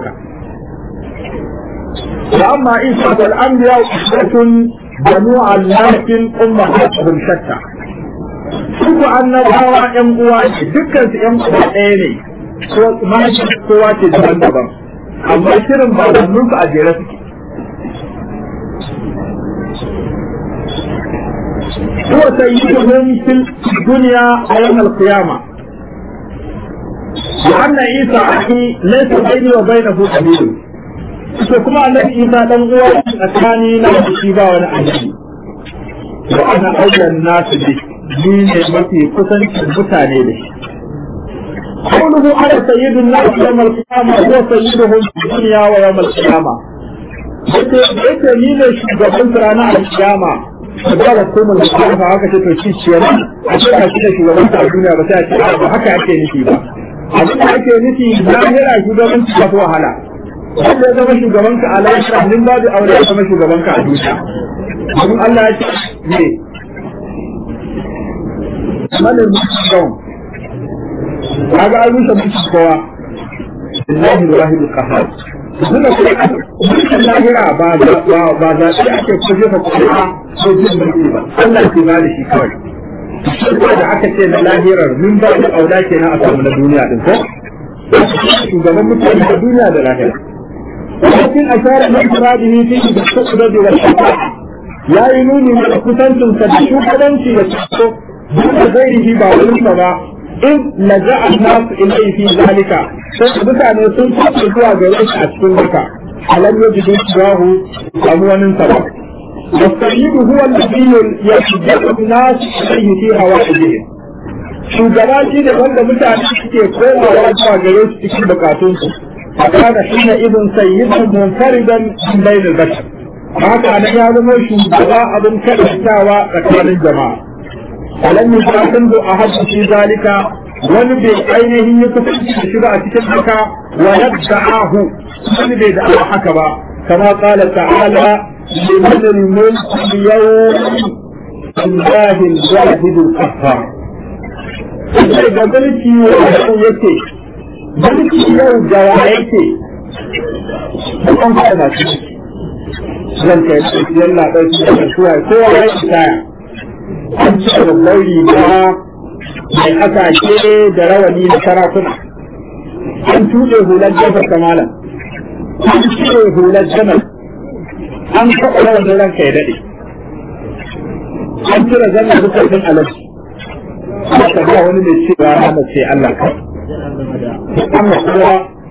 وأما عيسى والأنبياء أسرة جموع الناس أمهاتهم شتى Suku annabawa ‘yan uwa ce, dukkan su ‘yan uwa ɗaya ne, mahaifin kowa ce daban-daban, amma shirin babanninsu a jere suke. هو سيدهم في الدنيا ويوم القيامة وأن عيسى أخي ليس بيني وبينه سبيل فكما أن عيسى لم هو أتاني لا مصيبة ولا أجل وأنا أولى الناس به مين متي قسن المتاني به قوله على سيد الناس يوم القيامة هو سيدهم في الدنيا ويوم القيامة yake ni ne shugaban ranar alkiyama da ba ko mun da ba haka ce to shi ce ne a ce ka shi da shugaban ta duniya ba sai a ce ba haka ake nufi ba abin da ake nufi lahira shugaban ta ko wahala wanda ya zama shugaban ka a lahira din babu aure ya zama shugaban ka a duniya abin Allah ya ce ne manin mutum kaga an rusa mutum kowa Allahi Ibrahim al-Qahhar suna mulkin lahira ba ba za su ake ko jefa kuma ko jin mulki ba Allah ke ba da shi kawai shi da aka ce na lahirar min ba da aula ke na a samu na duniya din ko shugaban mutane da duniya da lahira lakin ashara na ifradihi fi da sukuda da wata ya yi nuni da kusancin sa da shugabanci da tsako duk da zairihi ba wurinsa ba in laja'a nasu ilai fi zalika sai mutane sun fara zuwa gare shi a cikin haka alam yajidu siwahu amwanin sa ba والسيد هو الذي يشجع الناس إليه في هوائجهم shugaba shi ne wanda mutane suke komawa zuwa gare su cikin bukatunsu a kana shi ne ibn sayyidan munfaridan min bainal bashar haka nan ya zama shugaba abin karantawa tsakanin jama'a alam yusafiru ahadu fi zalika wani bai ainihin ya kusanci da shi ba a cikin haka wa yad'ahu wani bai da haka ba kama qala ta'ala liman al-mulk al-yawm lillahi al-wahid al-qahhar sai ga mulki yau yake mulki yau da yake kan ka da shi zan kai yalla dai kowa ya tsaya an ci babban riga mai kasashe da rawani na sarakuna an tuɗe hular jafar kamala an cire hular jamal an kaɓa rawanin ranka ya daɗe an cire zanna bukatun alaji aka ga wani mai cewa hana ce Allah ka amma kowa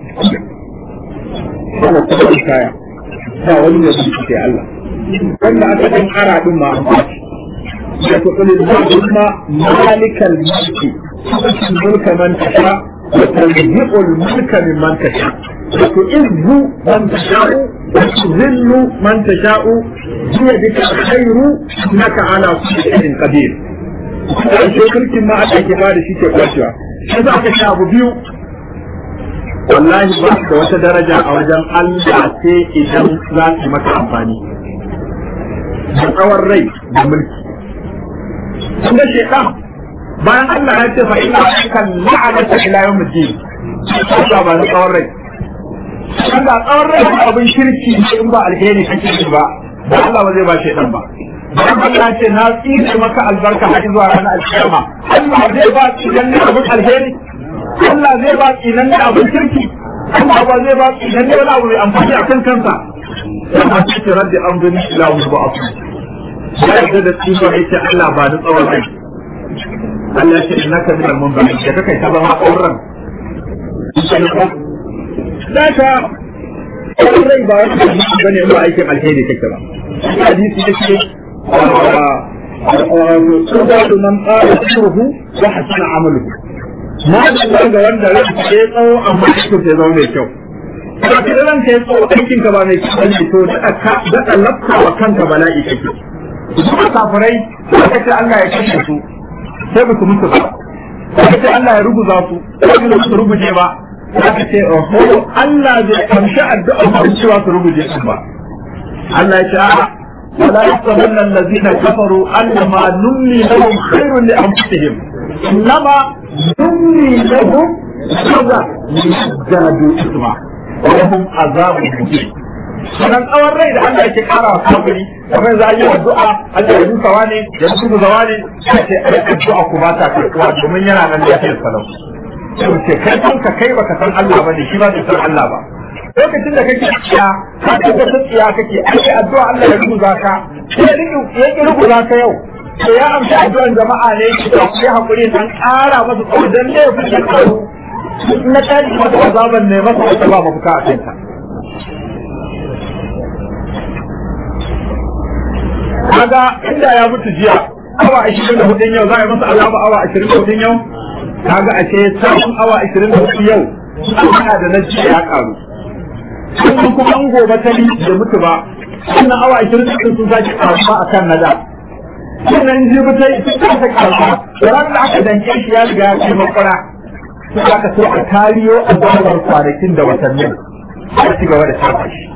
ana kuma kaya ba wani mai ce Allah wanda aka ɗan ara ɗin ma an وتقول اللهم مالك الملك تؤتي الملك من تشاء وتنزع الملك ممن تشاء وتعز من تشاء وتذل من تشاء بيدك الخير انك على كل شيء قدير mulkin ma aka ke ba da shi ke kwacewa shi za ka sha abu biyu wallahi ba da wata daraja a wajen Allah sai idan za su maka amfani da tsawon rai da mulki kun ga shaitan bayan Allah ya ce fa ina kan la'anata ila yawm ad-din Allah ba na tsawon rai Allah tsawon rai abin shirki ne in ba alheri kake yi ba da Allah ba zai ba shaitan ba dan Allah ce na tsine maka albarka har zuwa ranar alkiyama Allah zai ba tsinan ne abin alheri Allah zai ba tsinan ne abin shirki Allah ba zai ba tsinan ne wani abu mai amfani a kan kansa amma ce rabbi an gani ila wani ba abu ya yarda da tsifa ya ce Allah ba da tsawon rai Allah ya ce innaka min al-munzari da kai ta zama auren Daka tsawon rai ba wani hadisi bane ba aikin alheri kake ba hadisi yake تزاد من قال سره وحسن عمله ما da ga wanda ran ke tsawo amma aikin sai zama mai kyau ba ka ran ke tsawo aikin ka ba mai kyau ne to da ka da lafta wa kanka bala'i kake kuma kafirai ka ce Allah ya kashe su sai ba su mutu ba ka ce Allah ya ruguza su sai ba su ruguje ba ka ce oho Allah zai kamshi addu'a ba cewa su ruguje su ba Allah ya ce a'a ولا يحسبن الذين كفروا انما نملي لهم خير لانفسهم انما نملي لهم كذا ليزدادوا اثما ولهم عذاب مهين sannan tsawon rai da Allah yake kara wa kafiri kamar za a yi addu'a Allah ya rusa wani ya rusa zawa ne sai ce ai addu'a ku ba ta karkuwa domin yana nan lafiyar salau sai ce kai kanka kai baka san Allah bane shi ba bai san Allah ba lokacin da kake tsiya ka ga ta tsiya kake ai addu'a Allah ya rubuta ka sai ya ki rubuta ka yau to ya amsa addu'an jama'a ne ki da ku hakuri dan ƙara masa tsodan ne ku da karu na tashi masa azaban ne masa wata ba mafuka a kanta kaga inda ya mutu jiya awa 24 yau za a yi masa azaba awa 24 yau kaga a ce sabon awa 24 yau ana da na jiya ya karu sannan kuma an gobe ta da mutu ba sannan awa ashirin da sun sake karuwa a kan nada sannan jibi ta yi sun kasa karuwa da ran da aka danke shi ya riga ya kai makwara sai aka so a tariyo a zarar kwanakin da watannin a ci gaba da shafa shi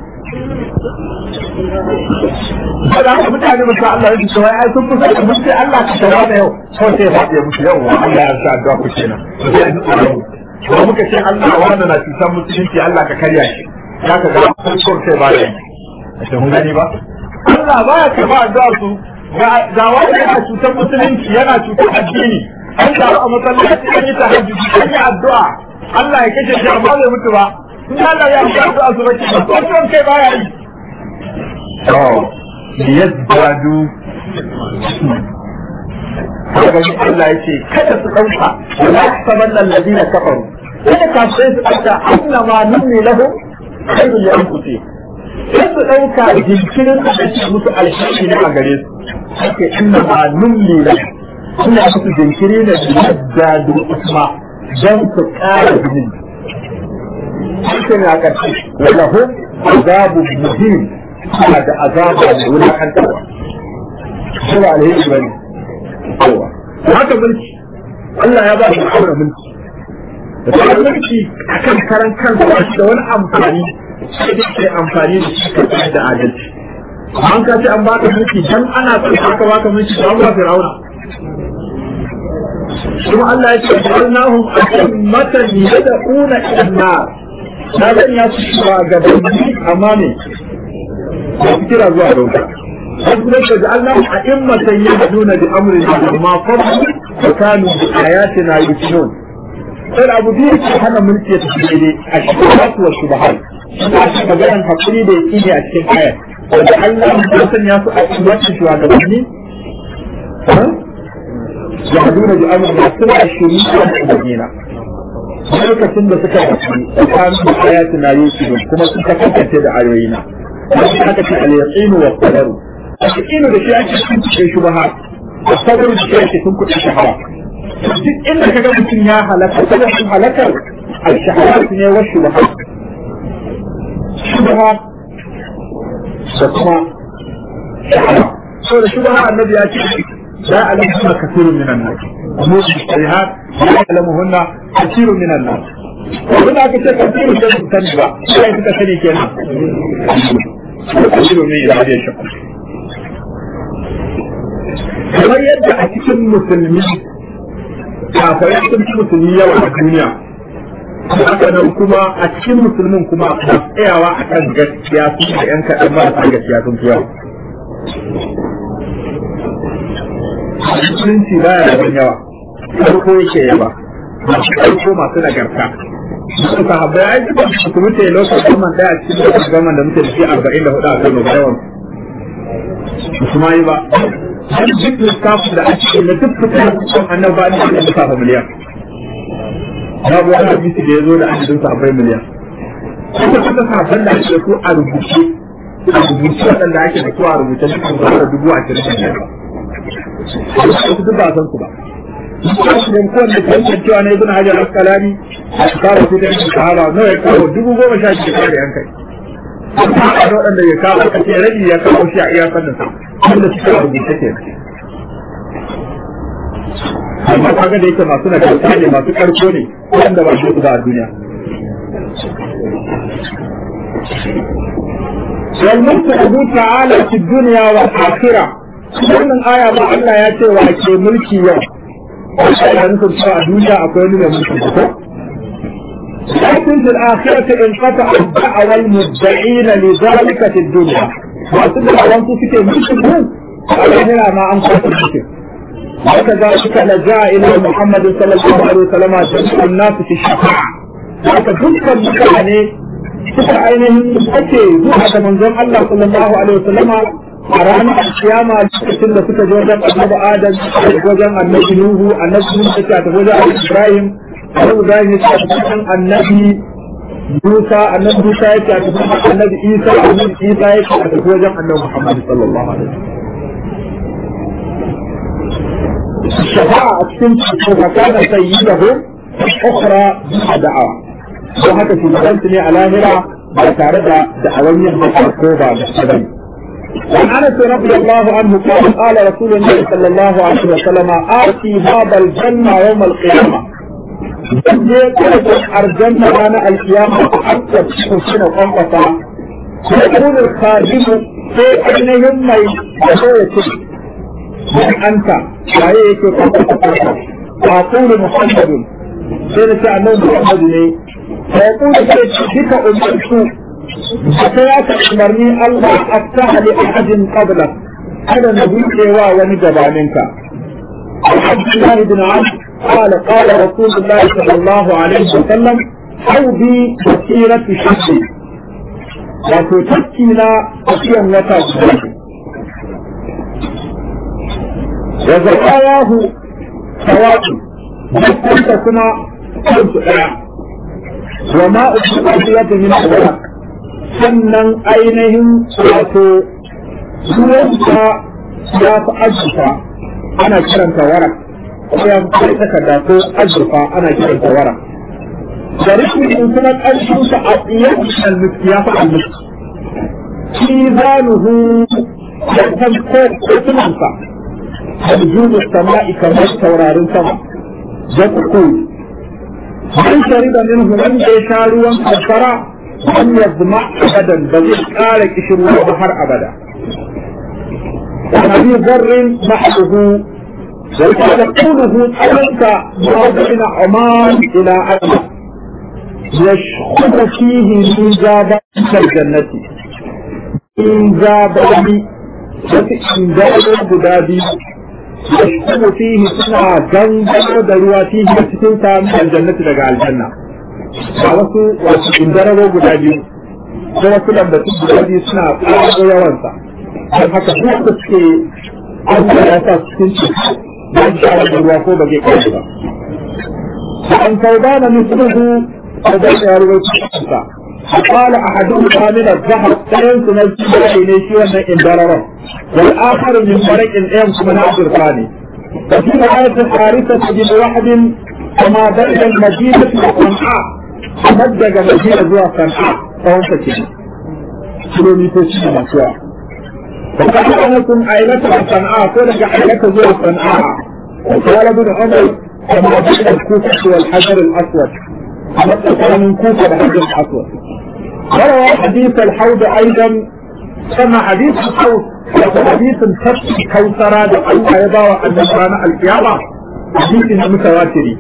da haka mutane mutu Allah ya ce wai ai sun kusa da mutu Allah ka shafa da yau kawai sai ya faɗi ya mutu yau Allah ya sa addu'a ku kenan sai ya ji tsoro kuma muka ce Allah wanda na cutar musulunci Allah ka karya shi ya ka ga farkon sai ba da a ce mun gani ba Allah ba ya karba addu'a su ga wanda yana cutar musulunci yana cutar addini an taru a masallaci an yi tahajjudi an yi addu'a Allah ya kashe shi amma bai mutu ba in Allah ya yi addu'a su bace ba farkon kai ba ya yi to liyazdadu kaga shi Allah ya ce kada su dauka wala sabanna alladhina kafaru kada kafirai su dauka annama nummi lahum khairu li anfusihim sai su dauka jinkirin da ake musu alheri ne a gare su haka inna ma numli la suna musu jinkiri ne da yadda da usma dan su kara jinin haka ne a ƙarshe wala hum azabu muhim suna da azaba da wulakantarwa suna alheri bane kowa haka mulki Allah ya ba shi aure mulki da ta mulki akan karan kansa ba shi da wani amfani sai dai kai amfani da shi ka da adalci an ka ce an baka mulki dan ana son aka baka mulki dan ba fir'auna kuma Allah ya ce annahum ammatan yad'una ila an-nar na zan ya su shiga gabanni amma ne ba su kira zuwa ga wuta wasu ne ka ja'alnahum a'immatan yahduna bi amrina amma fadlu wa kanu bi ayatina yuqinun sai abu biyu ke hana mulki ya tafi daidai a shubahatu wa shubahat suna shi maganar hakuri da yake ne a cikin ayar wanda Allah ya sanya su a cikin wacce shugabanni ya haduna bi amr da suna shiriya da madina lokacin da suka tafi tsakanin da ayatu na yusuf kuma suka kasance da ayoyina wani aka ce al-yaqinu wa qadaru al-yaqinu da shi ake cikin shubahat da qadaru da shi ake cikin kudin shahara duk inda ka ga mutum ya halaka sabon halakar al-shaharat ne wa shubahat shubahat da kuma shahara so da shubahat annabi ya ce la alamu kathirun minan nas umur al-sharihat la ya'lamuhunna kathirun minan nas abin da aka ce kathirun da su sani ba sai suka sani kenan kathirun ne ya ce shi kamar yadda a cikin musulmi kafirai sun fi musulmi yawa a duniya haka nan kuma a cikin musulmin kuma ba tsayawa a kan gaskiya su da yan kaɗan ba a gaskiya sun fi yawa musulunci ba ya da yawa farko yake yaba masu farko masu nagarta Masu sahabbai ai duk su mutu lokacin zaman daya cikin lokacin zaman da muke da shi arba'in da hudu a kan yawan su ma yi ba dan duk lissafin da ake na duk fitar kusan annaba ne da lissafa miliyan babu wani hadisi da ya zo da adadin sahabbai miliyan kuma kuka sahabban da ake su a rubuce a rubuce waɗanda ake da su a rubuce cikin zuwa dubu ashirin da biyar su duk ba san su ba Muslim ko da ke yankin cewa na ibn Hajar Asqalani a kawo su da yankin sahaba nawa ya kawo dubu goma sha shida kare an kai. Amma a da waɗanda ya kawo aka ce rabi ya kawo shi a iya sannan sa wanda suka rubuce ke. Amma kaga da yake masu nagarta ne masu karko ne wanda ba su ba a duniya. والملك له تعالى في الدنيا والآخرة wannan aya ba Allah ya ce wa ke mulki yau ana nufin cewa a duniya akwai wani mai mulki ko لكن في الآخرة انقطع الدعوى المدعين لذلك في الدنيا وأصل الأوان تفكي ملك على هنا ما أنقذ الملك وكذلك لجاء إلى محمد صلى الله عليه وسلم جميع الناس في الشفاعة وكذلك المكان suka ainihin ake zuwa da manzon Allah sallallahu alaihi wasallama a ranar kiyama lokacin da suka je wajen annabi Adam wajen annabi Nuhu annabi Nuhu ya tafi wajen Ibrahim annabi Ibrahim ya tafi wajen annabi Musa annabi Musa ya tafi wajen annabi Isa annabi Isa ya tafi wajen annabi Muhammad sallallahu alaihi wasallam الشفاعة أكتم فكان سيده أخرى دعوة don haka shugabansu ne a lahira ba tare da da'awar yin haka ko ba da bane وعن انس رضي الله عنه قال قال رسول الله صلى الله عليه وسلم اتي باب الجنه يوم القيامه الجنة أنا القيامة حتى تكون قنقصة يقول الخادم في أينهم ما يقول من أنت وهيك قنقصة أقول محمد سيدة أنه محمد فيقول بك أمرت فسيات أمرني الله أفتح لأحد قبلك أنا نبي سوى ونجبا منك عبد الله بن عمرو قال قال رسول الله صلى الله عليه وسلم حوضي مسيرة شمسي وتتكينا أشياء وتأخذ وزكاياه سواء وكنت كما كنت أعلم وما أصبحت من الورق sannan ainihin wato ruwansa ya fi azurfa ana kiranta warak ko ya fi takarda ko azurfa ana kiranta warak da rikin in kuma ƙarshensa a tsiyar almuski ya fi almuski shi zanuhu da kan kotunansa da judu sama'i kamar taurarin sama da kukuri من شرب منه من يشاروا الفرع لم يظمع ابدا بل قال كشروا البحر ابدا وابي ذر محله وكان قوله أنت ما بين عمان إلى أدنى يشخص فيه من جابة الجنة من جابة وفي جابة بدابي يشكو فيه سنة جنجل دروا فيه cikin samun aljannati daga aljanna ba wasu wasu indararo guda biyu ko wasu lambatu guda biyu suna ƙaro yawansa don haka su da suke Allah ya sa cikin ci don shawar da ruwa ko ba zai kai ba an kaudana misluhu saudan ya rubuta cikinsa قال أحدهم من الذهب سينس نجد إليه وأن إندرره والآخر من فريق إيمس من عبد الثاني وفي آية الحارثة بن كما بين المدينة وصنعاء مدد مدينة زوا صنعاء فهم فكين كيلومتر شيء مسوا وقال أنكم عائلة صنعاء كونك عائلة زوا صنعاء وقال ابن عمر كما بين الكوفة والحجر الأسود مثل من كوفة والحجر الأسود وروى حديث الحوض أيضا كما حديث الحوض وحديث الفتح كوثرة الله يضاوى أن كان القيامة حديث متواتر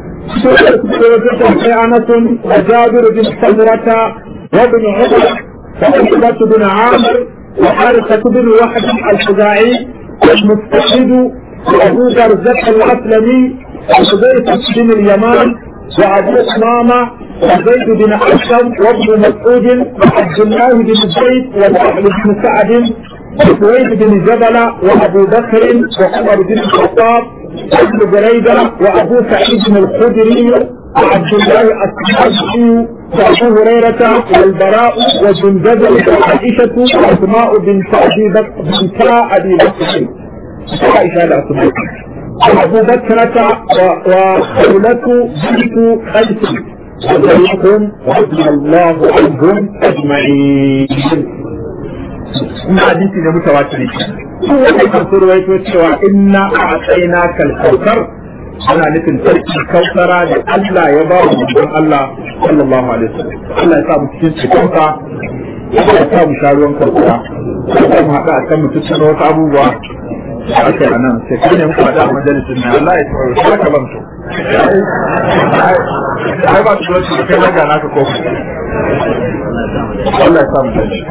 أنس وجابر بن سمرة وابن عمر وعقبة بن عامر وحارثة بن وحد الخزاعي والمستشهد وأبو برزة الأسلمي وحذيفة بن اليمان وأبو أمامة وزيد بن أسلم وابن مسعود وعبد الله بن زيد وسهل بن سعد سويد بن جبل وابو بكر وعمر بن الخطاب وابن بريده وابو سعيد الخدري وعبد الله الصحابي وابو هريره والبراء وجندب وعائشه واسماء بنت ابي بكر بنت ابي بكر عائشه الاسماء وابو بكرة وخولة بنت قيس وجميعهم رضي الله عنهم اجمعين. ina hadisi da mutawatir su wanda kan surwaito cewa inna a tsayina kalkautar ana nufin sarki kautara da Allah ya ba wa mutum Allah sallallahu alaihi wasallam Allah ya sa mu cikin cikinsa ya sa mu sha ruwan kautara ya mu haɗa a kan mutum wasu abubuwa aka yi nan sai kai ne muka haɗa a majalisin na Allah ya tsoro shi aka ban so ai ba su wasu kai na gana ka kofi Allah ya sa mu dace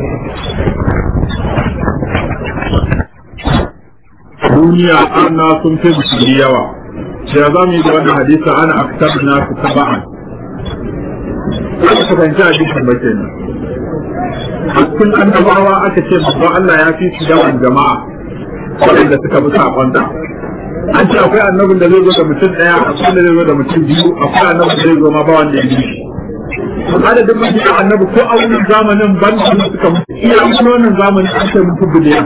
duniya ana sun fi musulmi yawa sai za mu yi da wannan hadisa ana aktar na su taba'an aka fahimci hadisin ba kenan a cikin annabawa aka ce babba Allah ya fi su yawan jama'a waɗanda suka bi saƙonta an ce akwai annabin da zai zo da mutum ɗaya akwai da zai zo da mutum biyu akwai annabin da zai zo ma ba wanda ya bi adadin mafi annabi ko a wannan zamanin ban da suka mutu iya wannan zamanin an ce mutu biliyan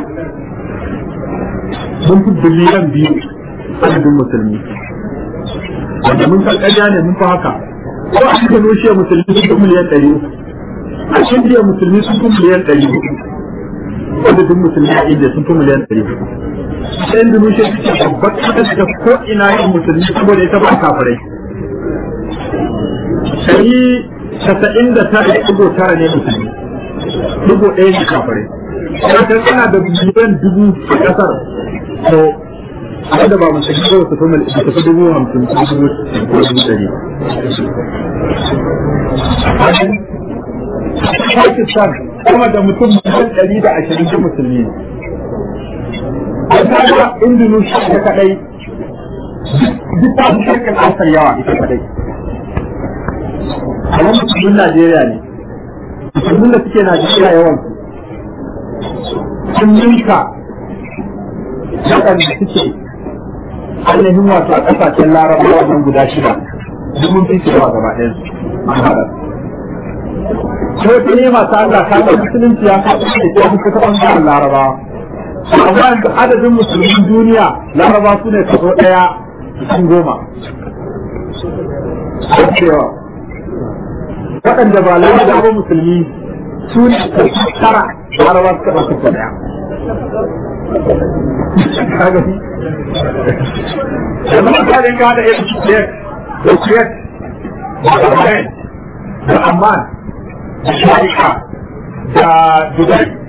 mun fi biliyan biyu adadin musulmi wanda mun san ƙarya ne mun fi haka ko a cikin rushe musulmi sun fi miliyan ɗari a cikin musulmi sun fi miliyan ɗari adadin musulmi a indiya sun fi miliyan ɗari ta indonesia suke babbar ƙasar da ko ina yin musulmi saboda ita ba kafirai ɗari casa'in da tara ɗigo tara ne musulmi ɗigo ɗaya ne kafirai Kasar tana da miliyan dubu a ƙasar to wanda ba musulmi ba su kuma su tafi dubu hamsin ko dubu ko dubu ɗari. Pakistan kuma da mutum miliyan ɗari da ashirin da musulmi ne. A kaga Indonesia ta kaɗai duk ta fi shirkin asar yawa ita kaɗai. Amma musulmin Najeriya ne. Musulmin da suke Najeriya yawan sun ninka waɗanda suke ainihin wato a ƙasashen larabawa nan guda shida domin fi cewa gaba ɗayan an haɗa ko ta nema ta Allah ta ga musulunci ya kaɗa da ta fi kusa ɓangaren larabawa amma yanzu adadin musulmin duniya laraba su ne kaso ɗaya cikin goma cewa waɗanda ba larabawa musulmi su ne kaso tara laraba suka ɗauka ɗaya kagani yanzu mutanen ka da irin kuwait da kuwait da bahrain da amman da sharika da dubai